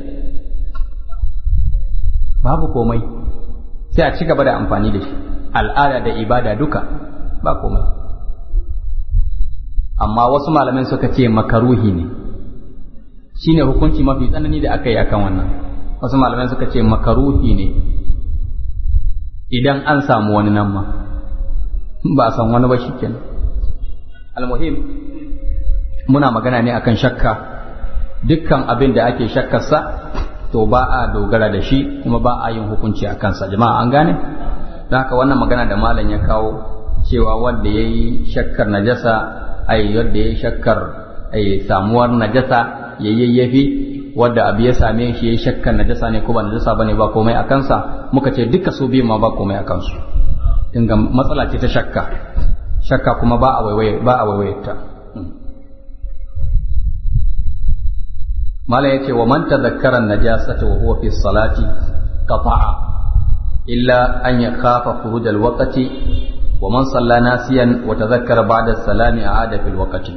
babu komai sai a ci gaba da amfani da shi al'ada da ibada duka ba komai amma wasu malamai suka ce makaruhi ne shine hukunci mafi tsanani da aka yi akan wannan wasu malamai suka ce makaruhi ne idan an samu wani nan ma ba a san wani ba shikenan almuhim muna magana ne akan shakka dukkan abin da ake shakkarsa to ba a dogara da shi kuma ba a yin hukunci a kansa jama'a an gane don haka wannan magana da malam ya kawo cewa wanda ya yi shakkar najasa ai wanda ya yi shakkar ai samuwar najasa ya yayyafi wadda abu ya same shi ya yi shakkar najasa ne ko ba najasa bane ba komai a kansa muka ce duka su biyu ma ba komai a kansu inga matsala ce ta shakka shakka kuma ba a waiwaye ba a waiwaye ta mala yace wa man tadhakkara an-najasata wa huwa fi salati qata'a illa an yakhafa khuruj al-waqti wa man salla nasiyan wa tadhakkara ba'da as-salami a'ada fil waqti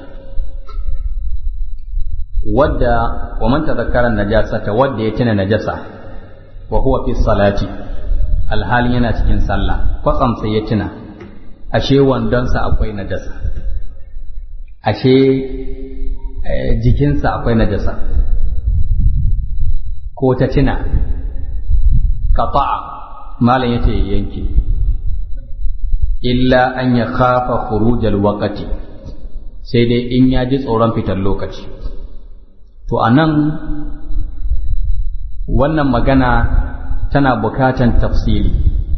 wadda wa man tadhakkara an-najasata wadda ya tuna najasa wa huwa fi salati alhalin yana cikin sallah kwatsam sai ya tuna ashe wandonsa akwai najasa ashe jikinsa akwai najasa ko ta tuna qata'a malam yace yanke illa an ya khafa khurujal waqti sai dai in ya ji tsoron fitar lokaci to a nan wannan magana tana bukatan tafsiri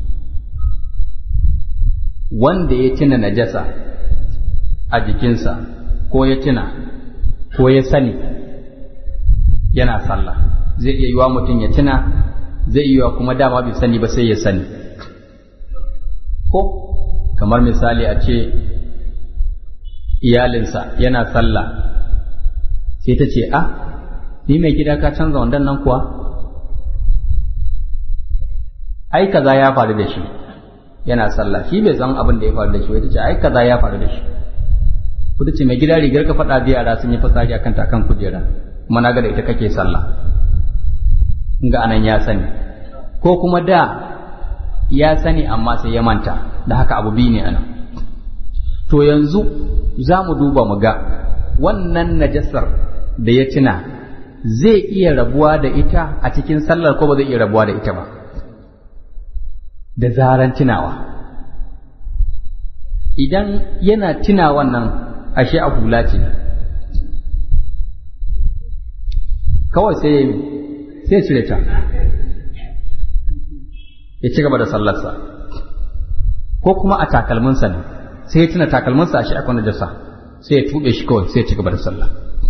wanda ya tuna najasa a jikinsa ko ya tuna ko ya sani yana sallah zai iya yiwa mutum ya tuna zai iya kuma dama bai sani ba sai ya sani ko kamar misali a ce iyalinsa yana sallah sai ta ce ah ni mai gida ka canza wandan nan kuwa ai kaza ya faru da shi yana sallah shi bai san abin da ya faru da shi wai ta ce ai kaza ya faru da shi ku ta ce mai gida rigar ka faɗa da yara sun yi fitsari akan ta kan kujera kuma na ga da ita kake sallah in ga anan ya sani ko kuma da ya sani amma sai ya manta da haka abu biyu ne anan to yanzu za mu duba mu ga wannan najasar da ya tuna zai iya rabuwa da ita a cikin sallar ko ba zai iya rabuwa da ita ba da zaran tunawa idan yana tuna wannan ashe a hula ce kawai sai sai cire ta ya ci gaba da sallarsa ko kuma a takalminsa ne sai ya tuna takalminsa a shi akwai najasa sai ya tuɓe shi kawai sai ya ci gaba da sallah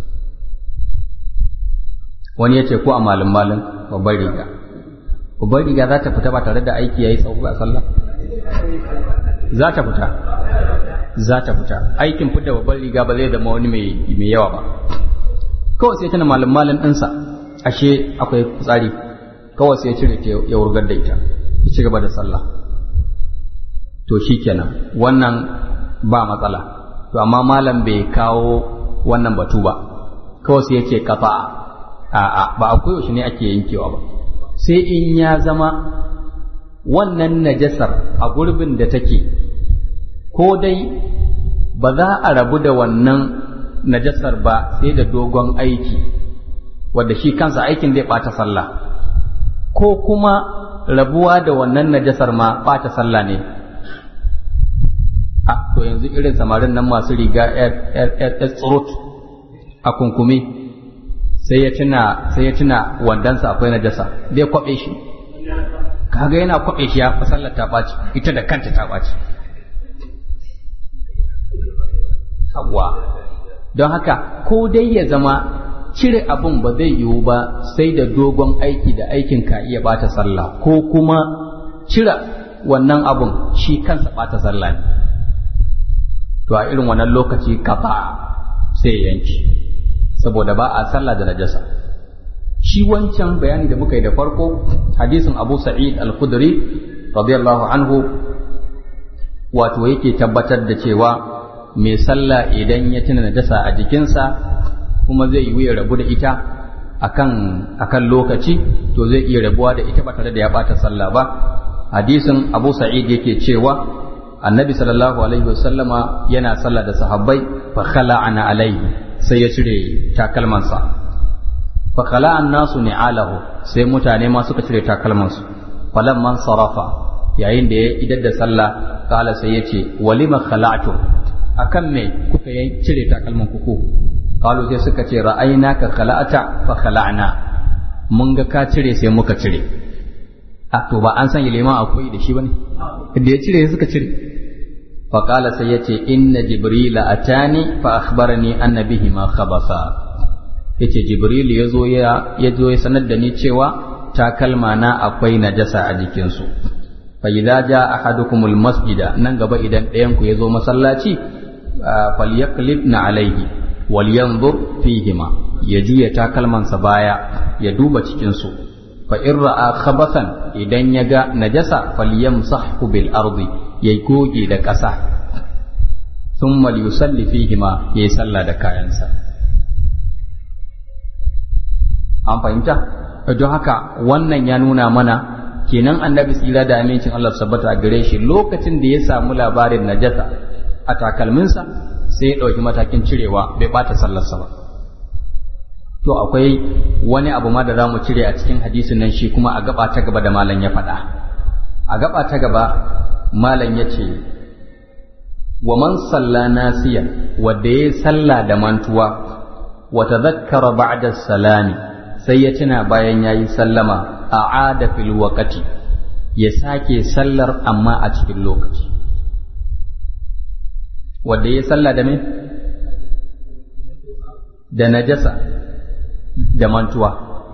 wani ya ce ko a malin malin babbar riga babbar riga za ta fita ba tare da aiki ya yi tsawo a sallah za ta fita za ta fita aikin fita babbar riga ba zai zama wani mai yawa ba kawai sai tana malin malin ɗinsa ashe akwai tsari kawai sai ya cire ta ya wurgar da ita ya ci gaba da sallah to shi kenan wannan ba matsala to amma malam bai kawo wannan batu ba kawai sai ya ce kafa a'a ba a koyaushe ne ake yankewa ba sai in ya zama wannan najasar a gurbin da take ko dai ba za a rabu da wannan najasar ba sai da dogon aiki wadda shi kansa aikin zai ɓata sallah ko kuma rabuwa da wannan najasar ma ɓata sallah ne a to yanzu irin samarin nan masu riga yar tsurut a kunkumi sai ya tuna sai ya tuna wandansa akwai najasa zai kwabe shi kaga yana kwabe shi ya fa sallar ta ɓaci ita da kanta ta ɓaci hawa don haka ko dai ya zama cire abun ba zai yiwu ba sai da dogon aiki da aikin ka iya bata sallah ko kuma cire wannan abun shi kansa bata sallah ne to a irin wannan lokaci kafa sai yanki saboda ba a sallah da najasa shi wancan bayani da muka yi da farko hadisin Abu Sa'id Al-Khudri radiyallahu anhu wato yake tabbatar da cewa mai sallah idan ya tuna najasa a jikinsa kuma zai yi ya rabu da ita akan akan lokaci to zai iya rabuwa da ita ba tare da ya bata sallah ba hadisin Abu Sa'id yake cewa annabi sallallahu alaihi wasallama yana sallah da sahabbai fa khala'ana alaihi sai ya cire takalmansa fa khala'an nasu ni'alahu sai mutane ma suka cire takalmansu falamman sarafa yayin da ya idar da sallah kala sai ya ce walima khala'tum akan me kuka yi cire takalman kuku kalu sai suka ce ra'aynaka khala'ata fa khala'na mun ga ka cire sai muka cire a to ba an sanya liman akwai da shi bane da ya cire suka cire fa qala sai yace inna jibrila atani fa akhbarani anna bihi ma khabasa yace jibril yazo ya yazo ya sanar da ni cewa takalma na akwai najasa a jikinsu fa idza jaa ahadukumul masjida nan gaba idan ɗayan ku yazo masallaci falyaqlibna alaihi walyanzur fihima ya juya takalmansa baya ya duba cikin su fa in ra'a khabathan idan ya ga najasa falyamsahhu bil ardi ya goge da ƙasa thumma liyusalli fihima yayi sallah da kayansa an fahimta don haka wannan ya nuna mana kenan annabi tsira da amincin Allah sabbata a gare shi lokacin da ya samu labarin najasa a takalminsa sai ya ɗauki matakin cirewa bai ɓata sallarsa ba to akwai wani abu ma da za mu cire a cikin hadisin nan shi kuma a gaba ta gaba da malam ya faɗa a gaba ta gaba malam ya ce wa man salla nasiya wanda ya salla da mantuwa wa tadhakkara ba'da salami sai ya tuna bayan yayi sallama a'ada fil waqti ya sake sallar amma a cikin lokaci wanda ya salla da me da najasa da mantuwa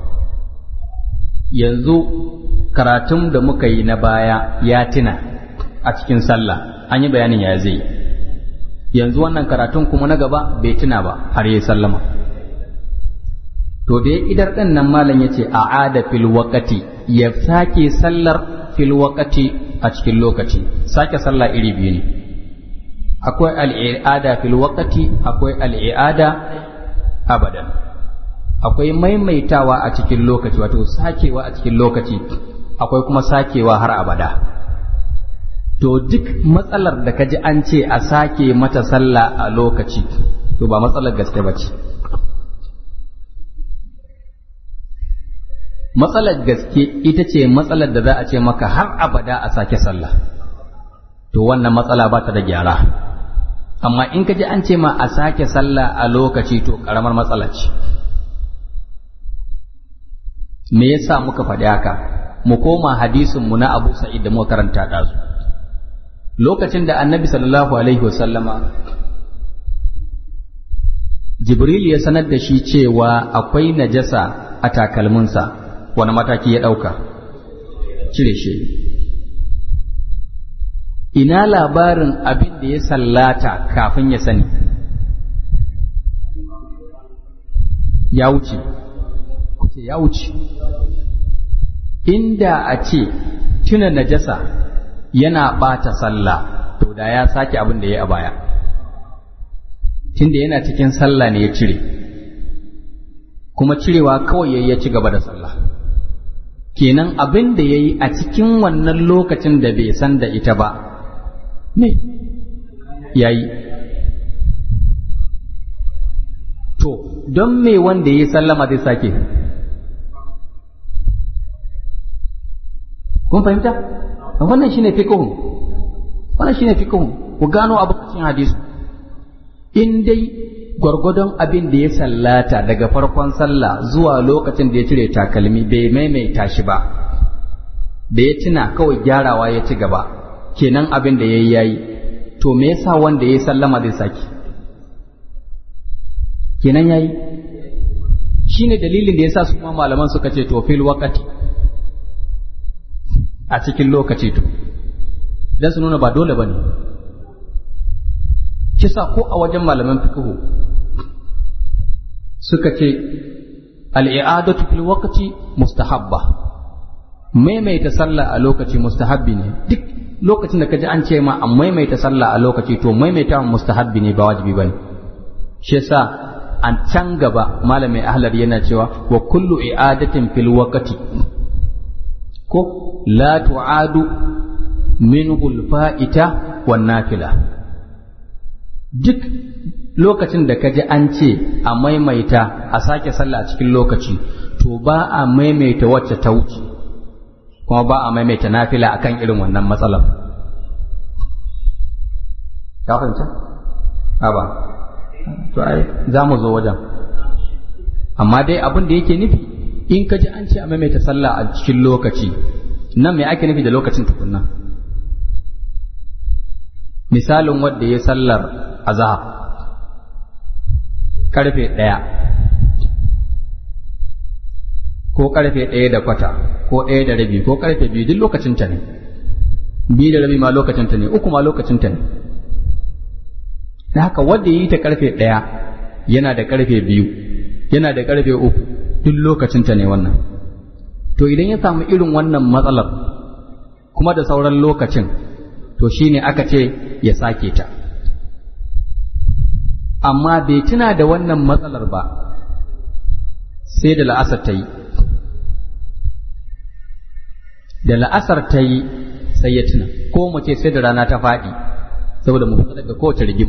yanzu karatun da muka yi na baya ya tuna a cikin sallah an yi bayanin ya zai yanzu wannan karatun kuma na gaba bai tuna ba har yi sallama to da ya idar ɗin nan malam ya ce a ada fil waqati ya sake sallar fil waqati a cikin lokaci sake sallah iri biyu ne akwai al'ada fil waqati akwai al'ada abadan akwai maimaitawa a cikin lokaci wato sakewa a cikin lokaci akwai kuma sakewa har abada to duk matsalar da kaji an ce a sake mata sallah a lokaci to ba matsalar gaske ba ce matsalar gaske ita ce matsalar da za a ce maka har abada a sake sallah to wannan matsala ba ta da gyara amma in kaji an ce ma a sake sallah a lokaci to ƙaramar matsala ce me yasa muka faɗi haka mu koma hadisin mu na Abu Sa'id da muka karanta ɗazu lokacin da Annabi sallallahu alaihi wasallama Jibril ya sanar da shi cewa akwai najasa a takalminsa wani mataki ya ɗauka cire shi ina labarin abin da ya sallata kafin ya sani ya wuce kuce ya wuce inda a ce tuna najasa yana ɓata sallah to da ya sake abin da ya a baya tunda yana cikin sallah ne ya cire kuma cirewa kawai ya ci gaba da sallah kenan abin da ya yi a cikin wannan lokacin da bai san da ita ba ne ya yi to don me wanda ya yi sallama zai sake kun fahimta wannan shine fiqhun wannan shine fiqhun ku gano abu cikin hadisi in dai gwargwadon abin da ya sallata daga farkon sallah zuwa lokacin da ya cire takalmi bai maimaita shi ba da ya tuna kawai gyarawa ya ci gaba kenan abin da ya yi yayi to me yasa wanda ya yi sallama zai saki kenan yayi shine dalilin da yasa su ma malaman suka ce to fil waqati a cikin lokaci to dan su nuna ba dole bane kisa ko a wajen malaman fiqhu suka ce al'i'adatu fil waqti mustahabba maimaita sallah a lokaci mustahabbi ne duk lokacin da kaji an ce ma an maimaita sallah a lokaci to maimaita mustahabbi ne ba wajibi bane shi yasa an can gaba malamin ahlar yana cewa wa kullu i'adatin fil waqti ko la tu'adu minhu al-fa'ita wan nafila duk lokacin da ka ji an ce a maimaita a sake sallah a cikin lokaci to ba a maimaita wacce ta wuce kuma ba a maimaita nafila akan irin wannan matsalar ka fahimta? a ba to ai za mu zo wajen amma dai abin da yake nufi in ka ji an ce a maimaita sallah a cikin lokaci nan me ake nufi da lokacin tukunna misalin wadda ya sallar azhar karfe ɗaya ko karfe ɗaya da kwata ko ɗaya da rabi ko karfe biyu duk lokacin ta ne biyu da rabi ma lokacin ta ne uku ma lokacin ta ne da haka wanda yi ta karfe ɗaya yana da karfe biyu yana da karfe uku duk lokacin ta ne wannan to idan ya samu irin wannan matsalar kuma da sauran lokacin to shine aka ce ya sake ta amma bai tuna da wannan matsalar ba sai da la'asar ta yi da la'asar ta yi sai ya tuna ko mu ce sai da rana ta faɗi saboda mu fita daga kowace rigima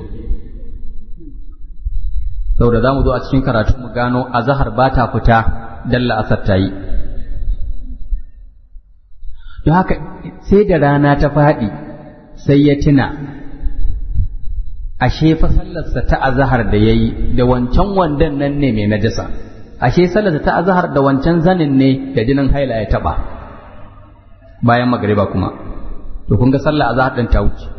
saboda za mu zo a cikin karatu mu gano azahar ba ta fita dan la'asar ta yi don haka sai da rana ta faɗi sai ya tuna ashe fa sallarsa ta azahar da yayi da wancan wandan nan ne mai najasa ashe sallarsa ta azahar da wancan zanin ne da jinin haila ya taba bayan magariba kuma to kun ga sallar azahar din ta wuce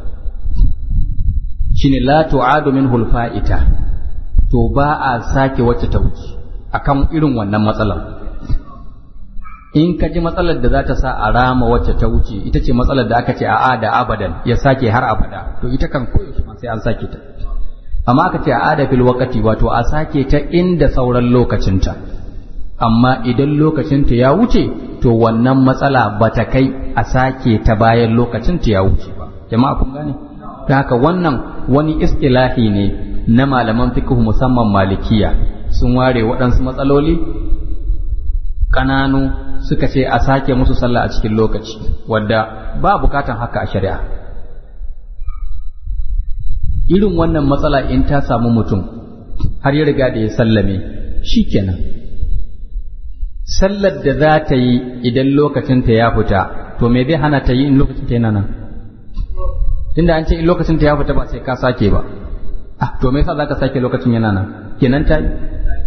shine la tu'adu minhu al-fa'ita to ba a sake wacce ta wuce akan irin wannan matsalar in ka ji matsalar da za ta sa a rama wacce ta wuce ita ce matsalar da aka ce a da abadan ya sake har abada to ita kan koyaushe ma sai an sake ta amma aka ce a da fil waqati wato a sake ta inda sauran lokacinta amma idan lokacinta ya wuce to wannan matsala ba ta kai a sake ta bayan lokacinta ya wuce ba jama'a kun gane ta haka wannan wani istilahi ne na malaman fiqh musamman malikiya sun ware waɗansu matsaloli ƙananu suka ce a sake musu sallah a cikin lokaci wadda ba bukatan haka a shari'a irin wannan matsala in ta samu mutum har ya riga da ya sallame shikenan sallar da za ta yi idan lokacinta ya fita to me zai hana ta yi in lokacinta yana nan tunda an ce in lokacinta ya fita ba sai ka sake ba ah to me yasa za ka sake lokacin yana nan kenan ta yi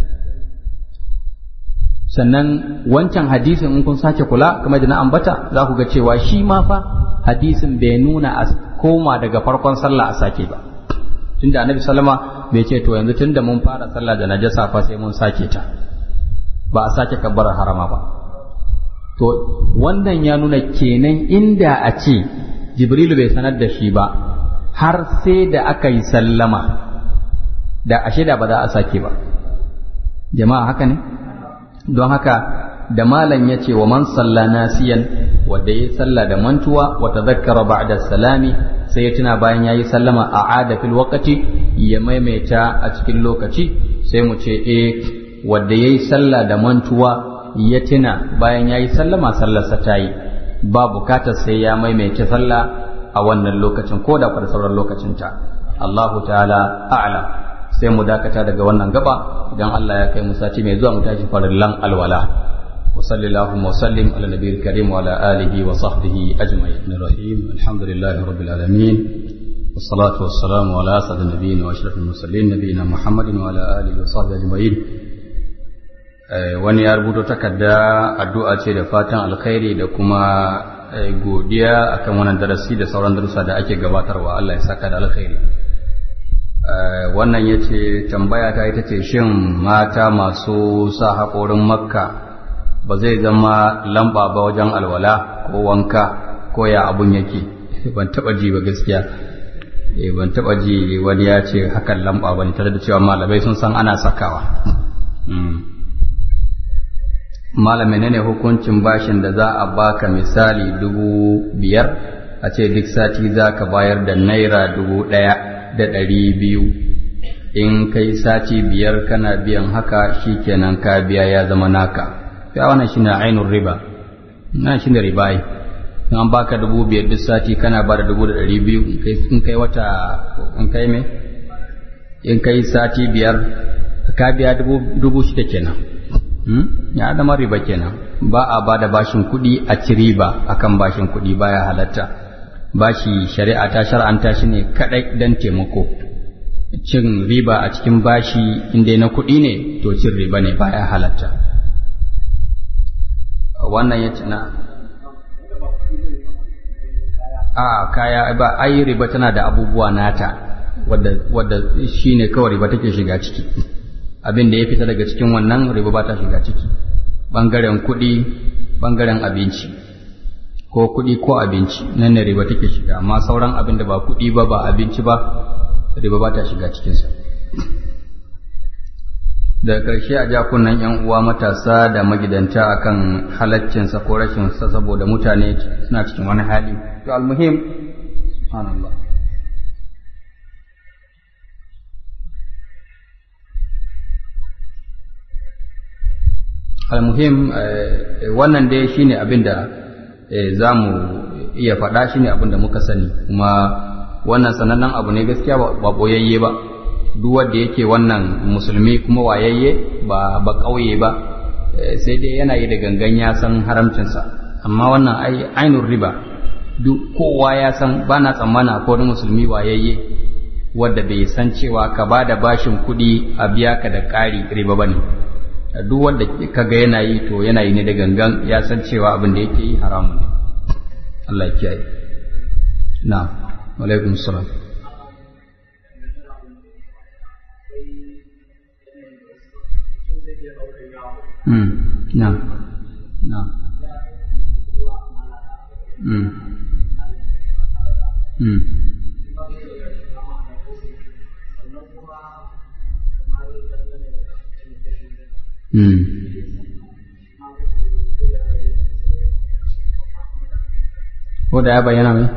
sannan wancan hadisin in kun sake kula kamar da na ambata za ku ga cewa shi ma fa hadisin bai nuna a koma daga farkon sallah a sake ba tunda annabi sallama bai ce to yanzu tunda mun fara sallah da najasa fa sai mun sake ta ba a sake kabbar harama ba to wannan ya nuna kenan inda a ce jibrilu bai sanar da shi ba har sai da aka yi sallama da ashe da ba za a sake ba jama'a haka ne don haka da malam ya ce wa man salla nasiyan wanda ya salla da mantuwa wa tadhakkara ba'da salami sai ya tuna bayan yayi sallama a ada fil waqti ya maimaita a cikin lokaci sai mu ce eh wanda yayi salla da mantuwa ya tuna bayan yayi sallama sallarsa ta yi ba bukatar sai ya maimaita salla a wannan lokacin ko da far sauran lokacin ta Allahu ta'ala a'lam sai mu dakata daga wannan gaba idan Allah ya kai mu sati mai zuwa mu tashi farillan alwala wa sallallahu wa sallim ala nabiyil karim wa ala alihi wa sahbihi ajma'in rahim alhamdulillahi rabbil alamin والصلاة والسلام على أسعد النبيين وأشرف المرسلين نبينا محمد وعلى آله وصحبه أجمعين wani ya rubuto takarda addu'a ce da fatan alkhairi da kuma godiya akan wannan darasi da sauran darussa da ake gabatarwa Allah ya saka da alkhairi wannan ya ce tambaya ta ita ce shin mata masu sa haƙorin makka ba zai zama lamba ba wajen alwala ko wanka ko ya abun yake ban taɓa ji ba gaskiya ban taɓa ji wani ya ce hakan lamba ba ne tare da cewa malamai sun san ana sakawa malamai ne hukuncin bashin da za a baka misali dubu biyar a ce duk sati za ka bayar da naira dubu ɗaya da ɗari biyu in kai sati biyar kana biyan haka shikenan ka biya ya zama naka ya wannan shine ainun riba nan shine riba ai in an baka dubu biyar duk sati kana ba da dubu da ɗari biyu in kai wata in kai me in kai sati biyar ka biya dubu shida kenan ya zama riba kenan ba a ba da bashin kuɗi a ci riba akan bashin kuɗi baya halatta bashi shari'a ta shar'anta shi ne kaɗai don taimako cin riba a cikin bashi inda na kuɗi ne to cin riba ne baya halatta wannan ya ci na a kaya ba ai riba tana da abubuwa nata wadda wadda shine kawai riba take shiga ciki abin da ya fita daga cikin wannan riba ba ta shiga ciki bangaren kuɗi bangaren abinci ko kuɗi ko abinci nan ne riba take shiga amma sauran abin da ba kuɗi ba ba abinci ba riba ba ta shiga cikinsa daga ƙarshe a jakunan yan uwa matasa da magidanta akan halaccinsa ko rashinsa saboda mutane suna cikin wani hali to almuhim subhanallah almuhim wannan dai shine abin da za mu iya faɗa shine abin da muka sani kuma wannan sanannen abu ne gaskiya ba boyayye ba duk wanda yake wannan musulmi kuma wayayye ba ba ƙauye ba sai dai yana yi da gangan ya san haramcinsa amma wannan ai ainun riba duk kowa ya san ba na tsammana ko wani musulmi wayayye wadda bai san cewa ka ba da bashin kuɗi a biya ka da ƙari riba ba ne duk wanda ka ga yana yi to yana yi ne da gangan ya san cewa abin da yake yi haramun ne Allah ya kiyaye na alaikum salam Mm, na, na. Mm. Mm. Mm. Ko da ya bayyana mai?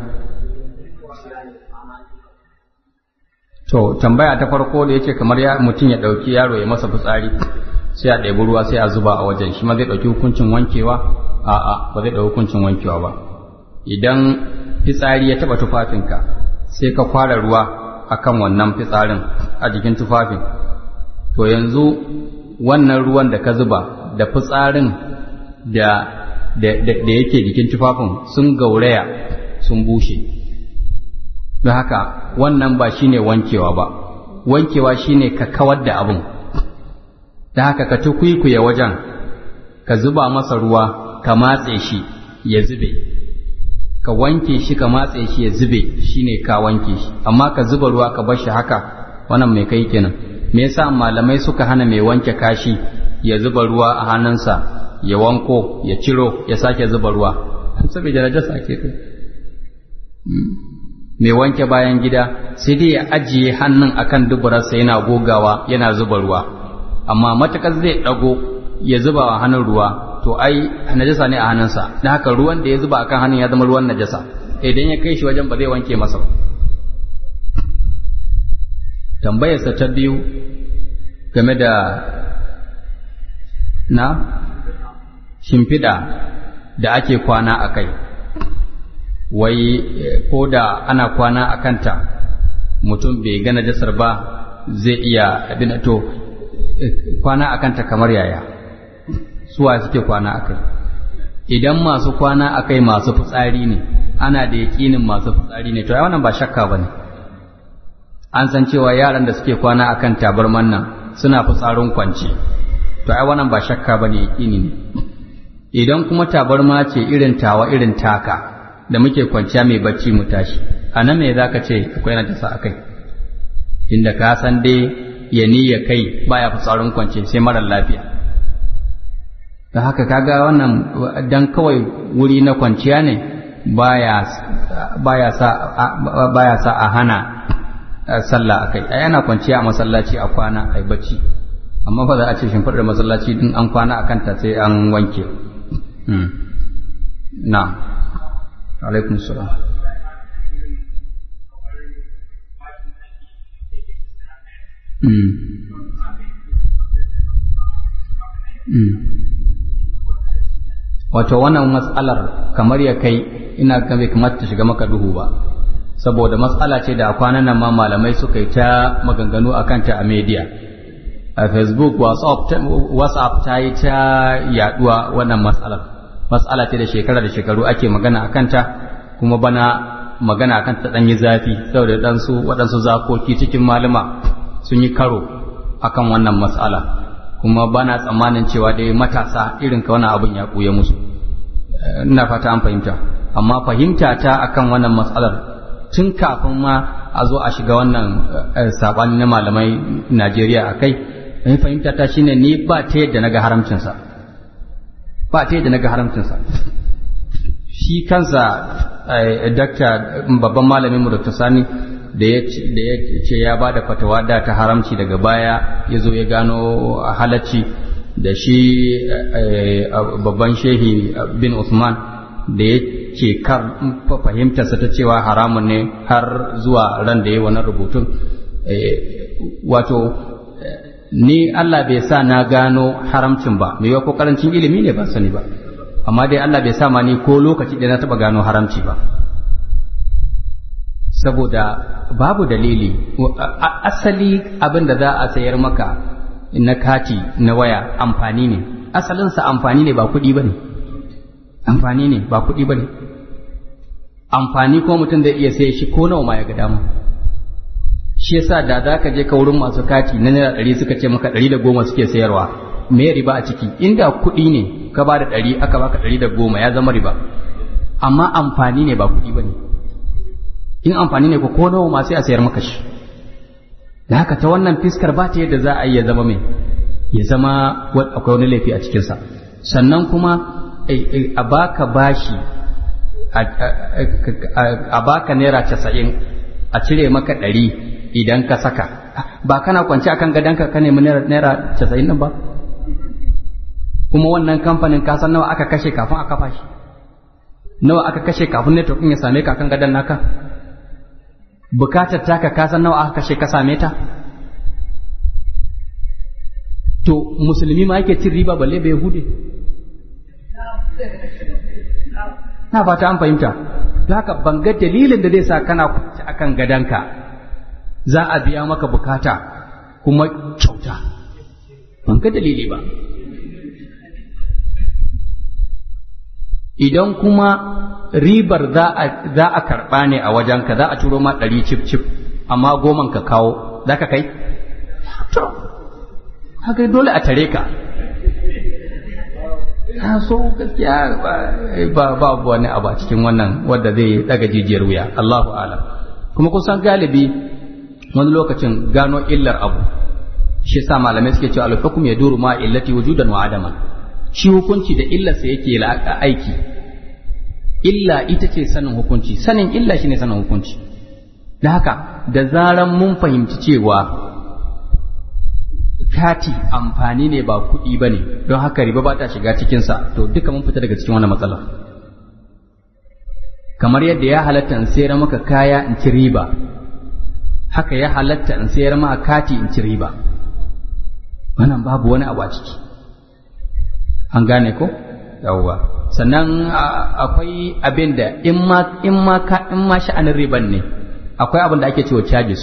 To, tambaya ta farko da yake kamar ya mutum ya ɗauki yaro ya masa fitsari, sai a ɗebi ruwa sai a zuba a wajen, shi ma zai ɗauki hukuncin wankewa? A'a, ba zai ɗauki hukuncin wankewa ba. Idan fitsari ya taɓa tufafinka, sai ka kwara ruwa akan wannan fitsarin a jikin tufafin, to yanzu wannan ruwan da ka zuba da fitsarin da da yake jikin tufafin sun gauraya sun bushe don haka wannan ba shine wankewa ba wankewa shine ka kawar da abin da haka ka tukwikuye wajen ka zuba masa ruwa ka matse shi ya zube ka wanke shi ka matse shi ya zube shine ka wanke shi amma ka zuba ruwa ka bar shi haka wannan mai kai kenan me yasa malamai suka hana mai wanke kashi ya zuba ruwa a hannunsa ya wanko ya ciro ya sake zuba ruwa saboda najasa ke kai mai wanke bayan gida sai dai ya ajiye hannun akan duburarsa yana gogawa yana zuba ruwa amma matakar zai dago ya zuba wa hannun ruwa to ai najasa ne a hannunsa dan haka ruwan da ya zuba akan hannun ya zama ruwan najasa idan ya kai shi wajen ba zai wanke masa ba tambayarsa ta biyu game da na shimfiɗa da ake kwana a kai wai ko da ana kwana a kanta mutum bai gana jasar ba zai iya abin to kwana a kanta kamar yaya suwa suke kwana a kai idan masu kwana a kai masu fitsari ne ana da yaƙinin masu fitsari ne to ai wannan ba shakka ba ne an san cewa yaran da suke kwana akan tabarman nan suna fitsarin kwance to ai wannan ba shakka bane yakini ne idan kuma tabarma ce irin tawa irin taka da muke kwanciya mai bacci mu tashi a nan me zaka ce akwai na tasa akai inda ka san dai ya ya kai baya fitsarin kwance sai mara lafiya da haka kaga wannan dan kawai wuri na kwanciya ne baya baya sa baya sa a hana sallah akai ai ana kwanciya a masallaci a kwana ai bacci amma fa za a ce shimfiɗar masallaci din an kwana akan ta sai an wanke na alaikum salam wato wannan matsalar kamar ya kai ina ga bai kamata ta shiga maka duhu ba saboda matsala ce da kwanan nan ma malamai suka yi ta maganganu a kanta a media a facebook whatsapp ta yi ta yaduwa wannan matsalar matsala ce da shekara da shekaru ake magana a kanta kuma bana magana a kanta ɗanyi zafi saboda ɗansu waɗansu zakoki cikin malama sun yi karo akan wannan matsala kuma bana tsammanin cewa dai matasa irin ka wani abin ya ɓuya musu ina fata an fahimta amma fahimta ta akan wannan matsalar tun kafin ma a zo a shiga wannan saɓani na malamai Najeriya a kai, in fahimta ta shine ni ba ta yadda na ga haramcinsa, ba ta yadda na ga haramcinsa. Shi kansa dakta babban malamin mu Dr. Sani da ya ce ya ba da fatawa da ta haramci daga baya ya zo ya gano halacci da shi babban shehi bin Usman da ya ke kar fahimtarsa ta cewa haramun ne har zuwa ran da ya wani rubutun wato ni Allah bai sa na gano haramcin ba mai ko karancin ilimi ne ban sani ba amma dai Allah bai sa ma ni ko lokaci da na taba gano haramci ba saboda babu dalili asali abin da za a sayar maka na kati na waya amfani ne asalinsa amfani ne ba kuɗi ba ne amfani ne ba kuɗi ba ne amfani ko mutum zai iya sai shi ko nawa ma ya ga dama shi yasa da za ka je ka wurin masu kati na naira ɗari suka ce maka ɗari da goma suke sayarwa me riba a ciki inda kuɗi ne ka ba da ɗari aka baka ɗari da goma ya zama riba amma amfani ne ba kuɗi ba ne in amfani ne ko ko nawa ma sai a sayar maka shi da haka ta wannan fiskar ba ta yadda za a yi ya zama mai ya zama akwai wani laifi a cikinsa sannan kuma a baka bashi a baka naira casa'in a cire maka ɗari idan ka saka ba kana kwance akan gadonka ka nemi naira casa'in nan ba kuma wannan kamfanin ka san nawa aka kashe kafin a kafa shi nawa aka kashe kafin network ya same ka kan gadon naka bukatar taka ka san nawa aka kashe ka same ta to musulmi ma yake cin riba balle bai hude na fata an fahimta haka ban ga dalilin da zai sa kana kwanci akan gadonka za a biya maka bukata kuma kyauta ban ga dalili ba idan kuma ribar za a karɓa ne a wajenka za a turo ma ɗari cif cif amma goman ka kawo za ka kai? to haka dole a tare ka ta so gaskiya ba babu wani abu a cikin wannan wadda zai daga jijiyar wuya Allahu alam kuma kusan galibi wani lokacin gano illar abu shi sa malamai suke cewa al-hukm yaduru ma illati wujudan wa adaman shi hukunci da illarsa yake aiki illa ita ce sanin hukunci sanin illa shine sanin hukunci da haka da zaran mun fahimci cewa kati amfani ne ba kuɗi ba ne don haka riba ba ta shiga cikinsa to duka mun fita daga cikin wannan matsalar kamar yadda ya halatta in sayar maka kaya in ci riba haka ya halatta in sayar maka kati in ci riba wannan babu wani abu a ciki an gane ko yawwa sannan akwai abin da in ma in ma ka in ma sha'anin riban ne akwai abin da ake cewa charges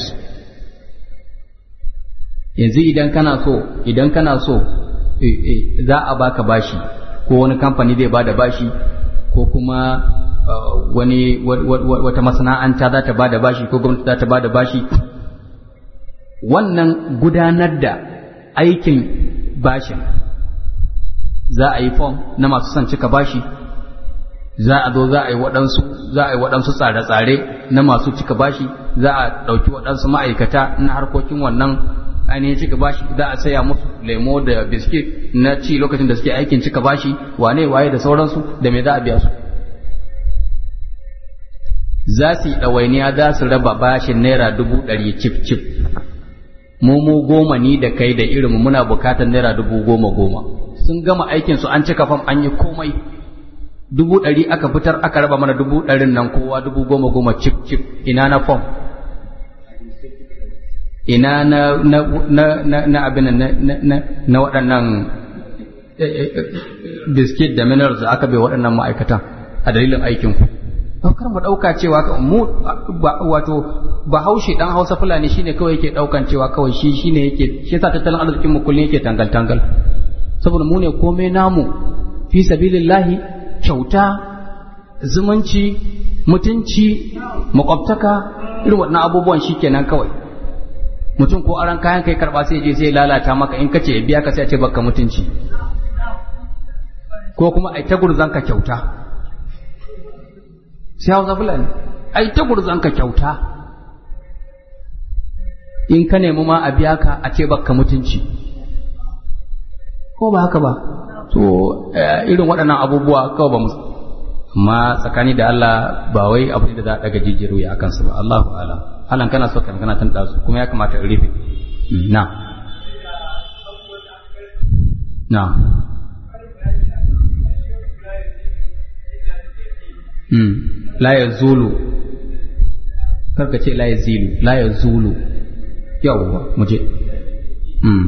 yanzu idan kana so idan kana so za a baka bashi ko wani kamfani zai bada bashi ko kuma wani wata masana'anta za ta bada bashi ko gwamnati za ta bada bashi wannan gudanar da aikin bashin za a yi fom na masu son cika bashi za a zo za a yi waɗansu za a yi waɗansu tsare-tsare na masu cika bashi za a ɗauki waɗansu ma'aikata na harkokin wannan ainihin cika bashi za a saya musu lemo da biskit na ci lokacin da suke aikin cika bashi wane waye da sauransu da me za a biya su za su yi ɗawainiya za su raba bashin naira dubu ɗari cif cif mu mu goma ni da kai da irinmu muna bukatar naira dubu goma goma sun gama aikin su an cika fam an yi komai dubu ɗari aka fitar aka raba mana dubu ɗarin nan kowa dubu goma goma cif cif ina na fam ina na na na na na abin na na na waɗannan biskit da minerals da aka bai waɗannan ma'aikatan a dalilin aikin ku kar mu ɗauka cewa mu wato bahaushe dan hausa fulani shine kawai yake ɗaukan cewa kawai shi shine yake shi yasa tattalin arzikin mu kullum yake tangal tangal saboda mu ne komai namu fi sabilillahi kyauta zumunci mutunci makwabtaka irin waɗannan abubuwan shikenan kawai mutum ko aran kayan kai karba sai je sai lalata maka in kace biya ka sai a ce baka mutunci ko kuma ai ta gurzan ka kyauta sai hausa fulani ai ta gurzan ka kyauta in ka nemi ma a biya ka a ce baka mutunci ko ba haka ba to irin waɗannan abubuwa kawai ba mu amma tsakani da Allah ba wai abu ne da za a daga jijiru ya akan su ba Allahu a'lam halan kana so kan kana tanda su kuma ya kamata in rufe na na mm la yazulu karka ce la yazilu la yazulu yawwa muje mm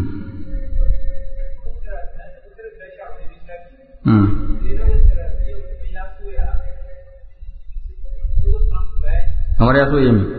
mm kamar ya so yi mi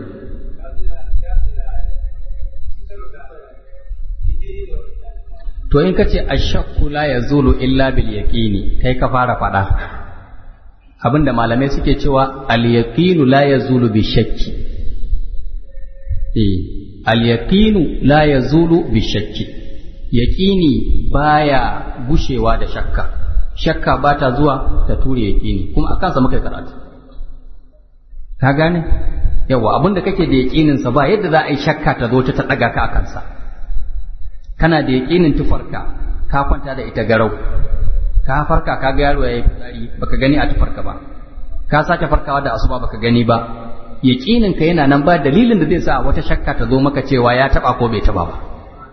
to in kace ashakku la yazulu illa bil yaqini kai ka fara fada abinda malamai suke cewa al yaqinu la yazulu bi shakki eh al-yaqinu la yazulu bi shakki yaqini baya gushewa da shakka shakka ba ta zuwa ta ture yaqini kuma akan sa muka karatu ka gane yawa abinda kake da yaqinin sa ba yadda za a yi shakka ta zo ta daga ka akan sa kana da yaqinin tufarka ka kwanta da ita garau ka farka ka ga yaro yayi fitsari baka gani a tufarka ba ka sake farkawa da asuba baka gani ba yaƙinin ka yana nan ba dalilin da zai sa wata shakka ta zo maka cewa ya taba ko bai taba ba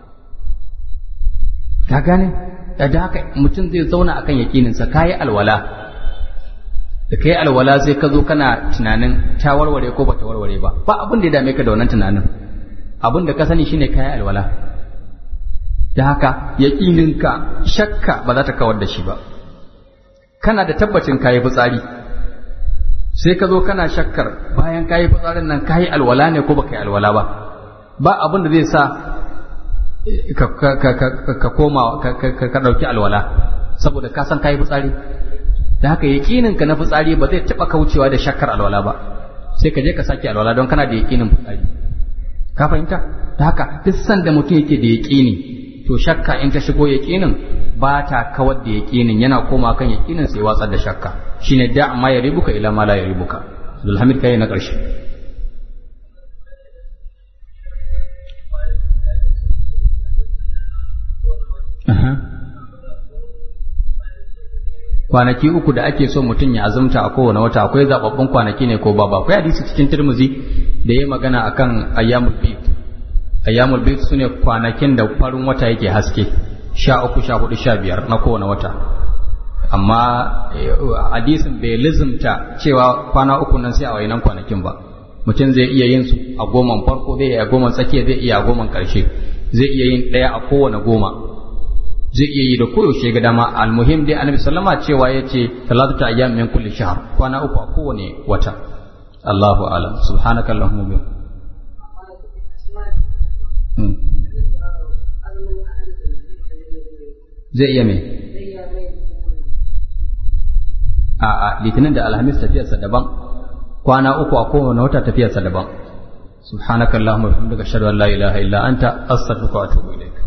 ka gane da haka mutum zai zauna akan yaƙinin sa kayi alwala da kai alwala sai ka zo kana tunanin ta warware ko bata warware ba ba abin da ya dame ka da wannan tunanin abin da ka sani shine kayi alwala da haka yaƙinin ka shakka ba za ta kawar da shi ba kana da tabbacin kayi fitsari sai ka zo kana shakkar bayan kayi fitsarin nan kayi alwala ne ko baka yi alwala ba ba abin da zai sa ka koma ka ɗauki alwala saboda ka san kayi fitsari da haka yaƙinin ka na fitsari ba zai taɓa kaucewa da shakkar alwala ba sai ka je ka sake alwala don kana da yaƙinin fitsari ka fahimta da haka duk sanda mutum yake da yaƙini to shakka in ta shigo yaƙinin ba ta kawar da yaƙinin yana koma kan yaƙinin sai watsar da shakka shine da ma ya ribuka ila ma la ya ribuka Abdulhamid kai na ƙarshe kwanaki uku da ake so mutum ya azumta a kowane wata akwai zababbun kwanaki ne ko babu akwai hadisi cikin Tirmidhi da ya magana akan ayyamul bid ayyamul bid sune kwanakin da farin wata yake haske sha uku sha hudu sha biyar na kowane wata amma hadisin bai lizimta cewa kwana uku nan sai a wayinan kwanakin ba mutum zai iya yin su a goman farko zai iya a goman tsakiya zai iya a goman karshe zai iya yin ɗaya a kowane goma zai iya yi da koyaushe ga dama almuhim dai annabi sallama cewa ya ce talatu ayyam min kulli shahr kwana uku a kowane wata Allahu a'lam subhanaka allahumma wa zai iya mai a'a litinin da alhamis tafiyarsa daban kwana uku a kowane wata tafiyarsa daban subhanakallahumma wa bihamdika ashhadu an la ilaha illa anta astaghfiruka wa atubu ilaik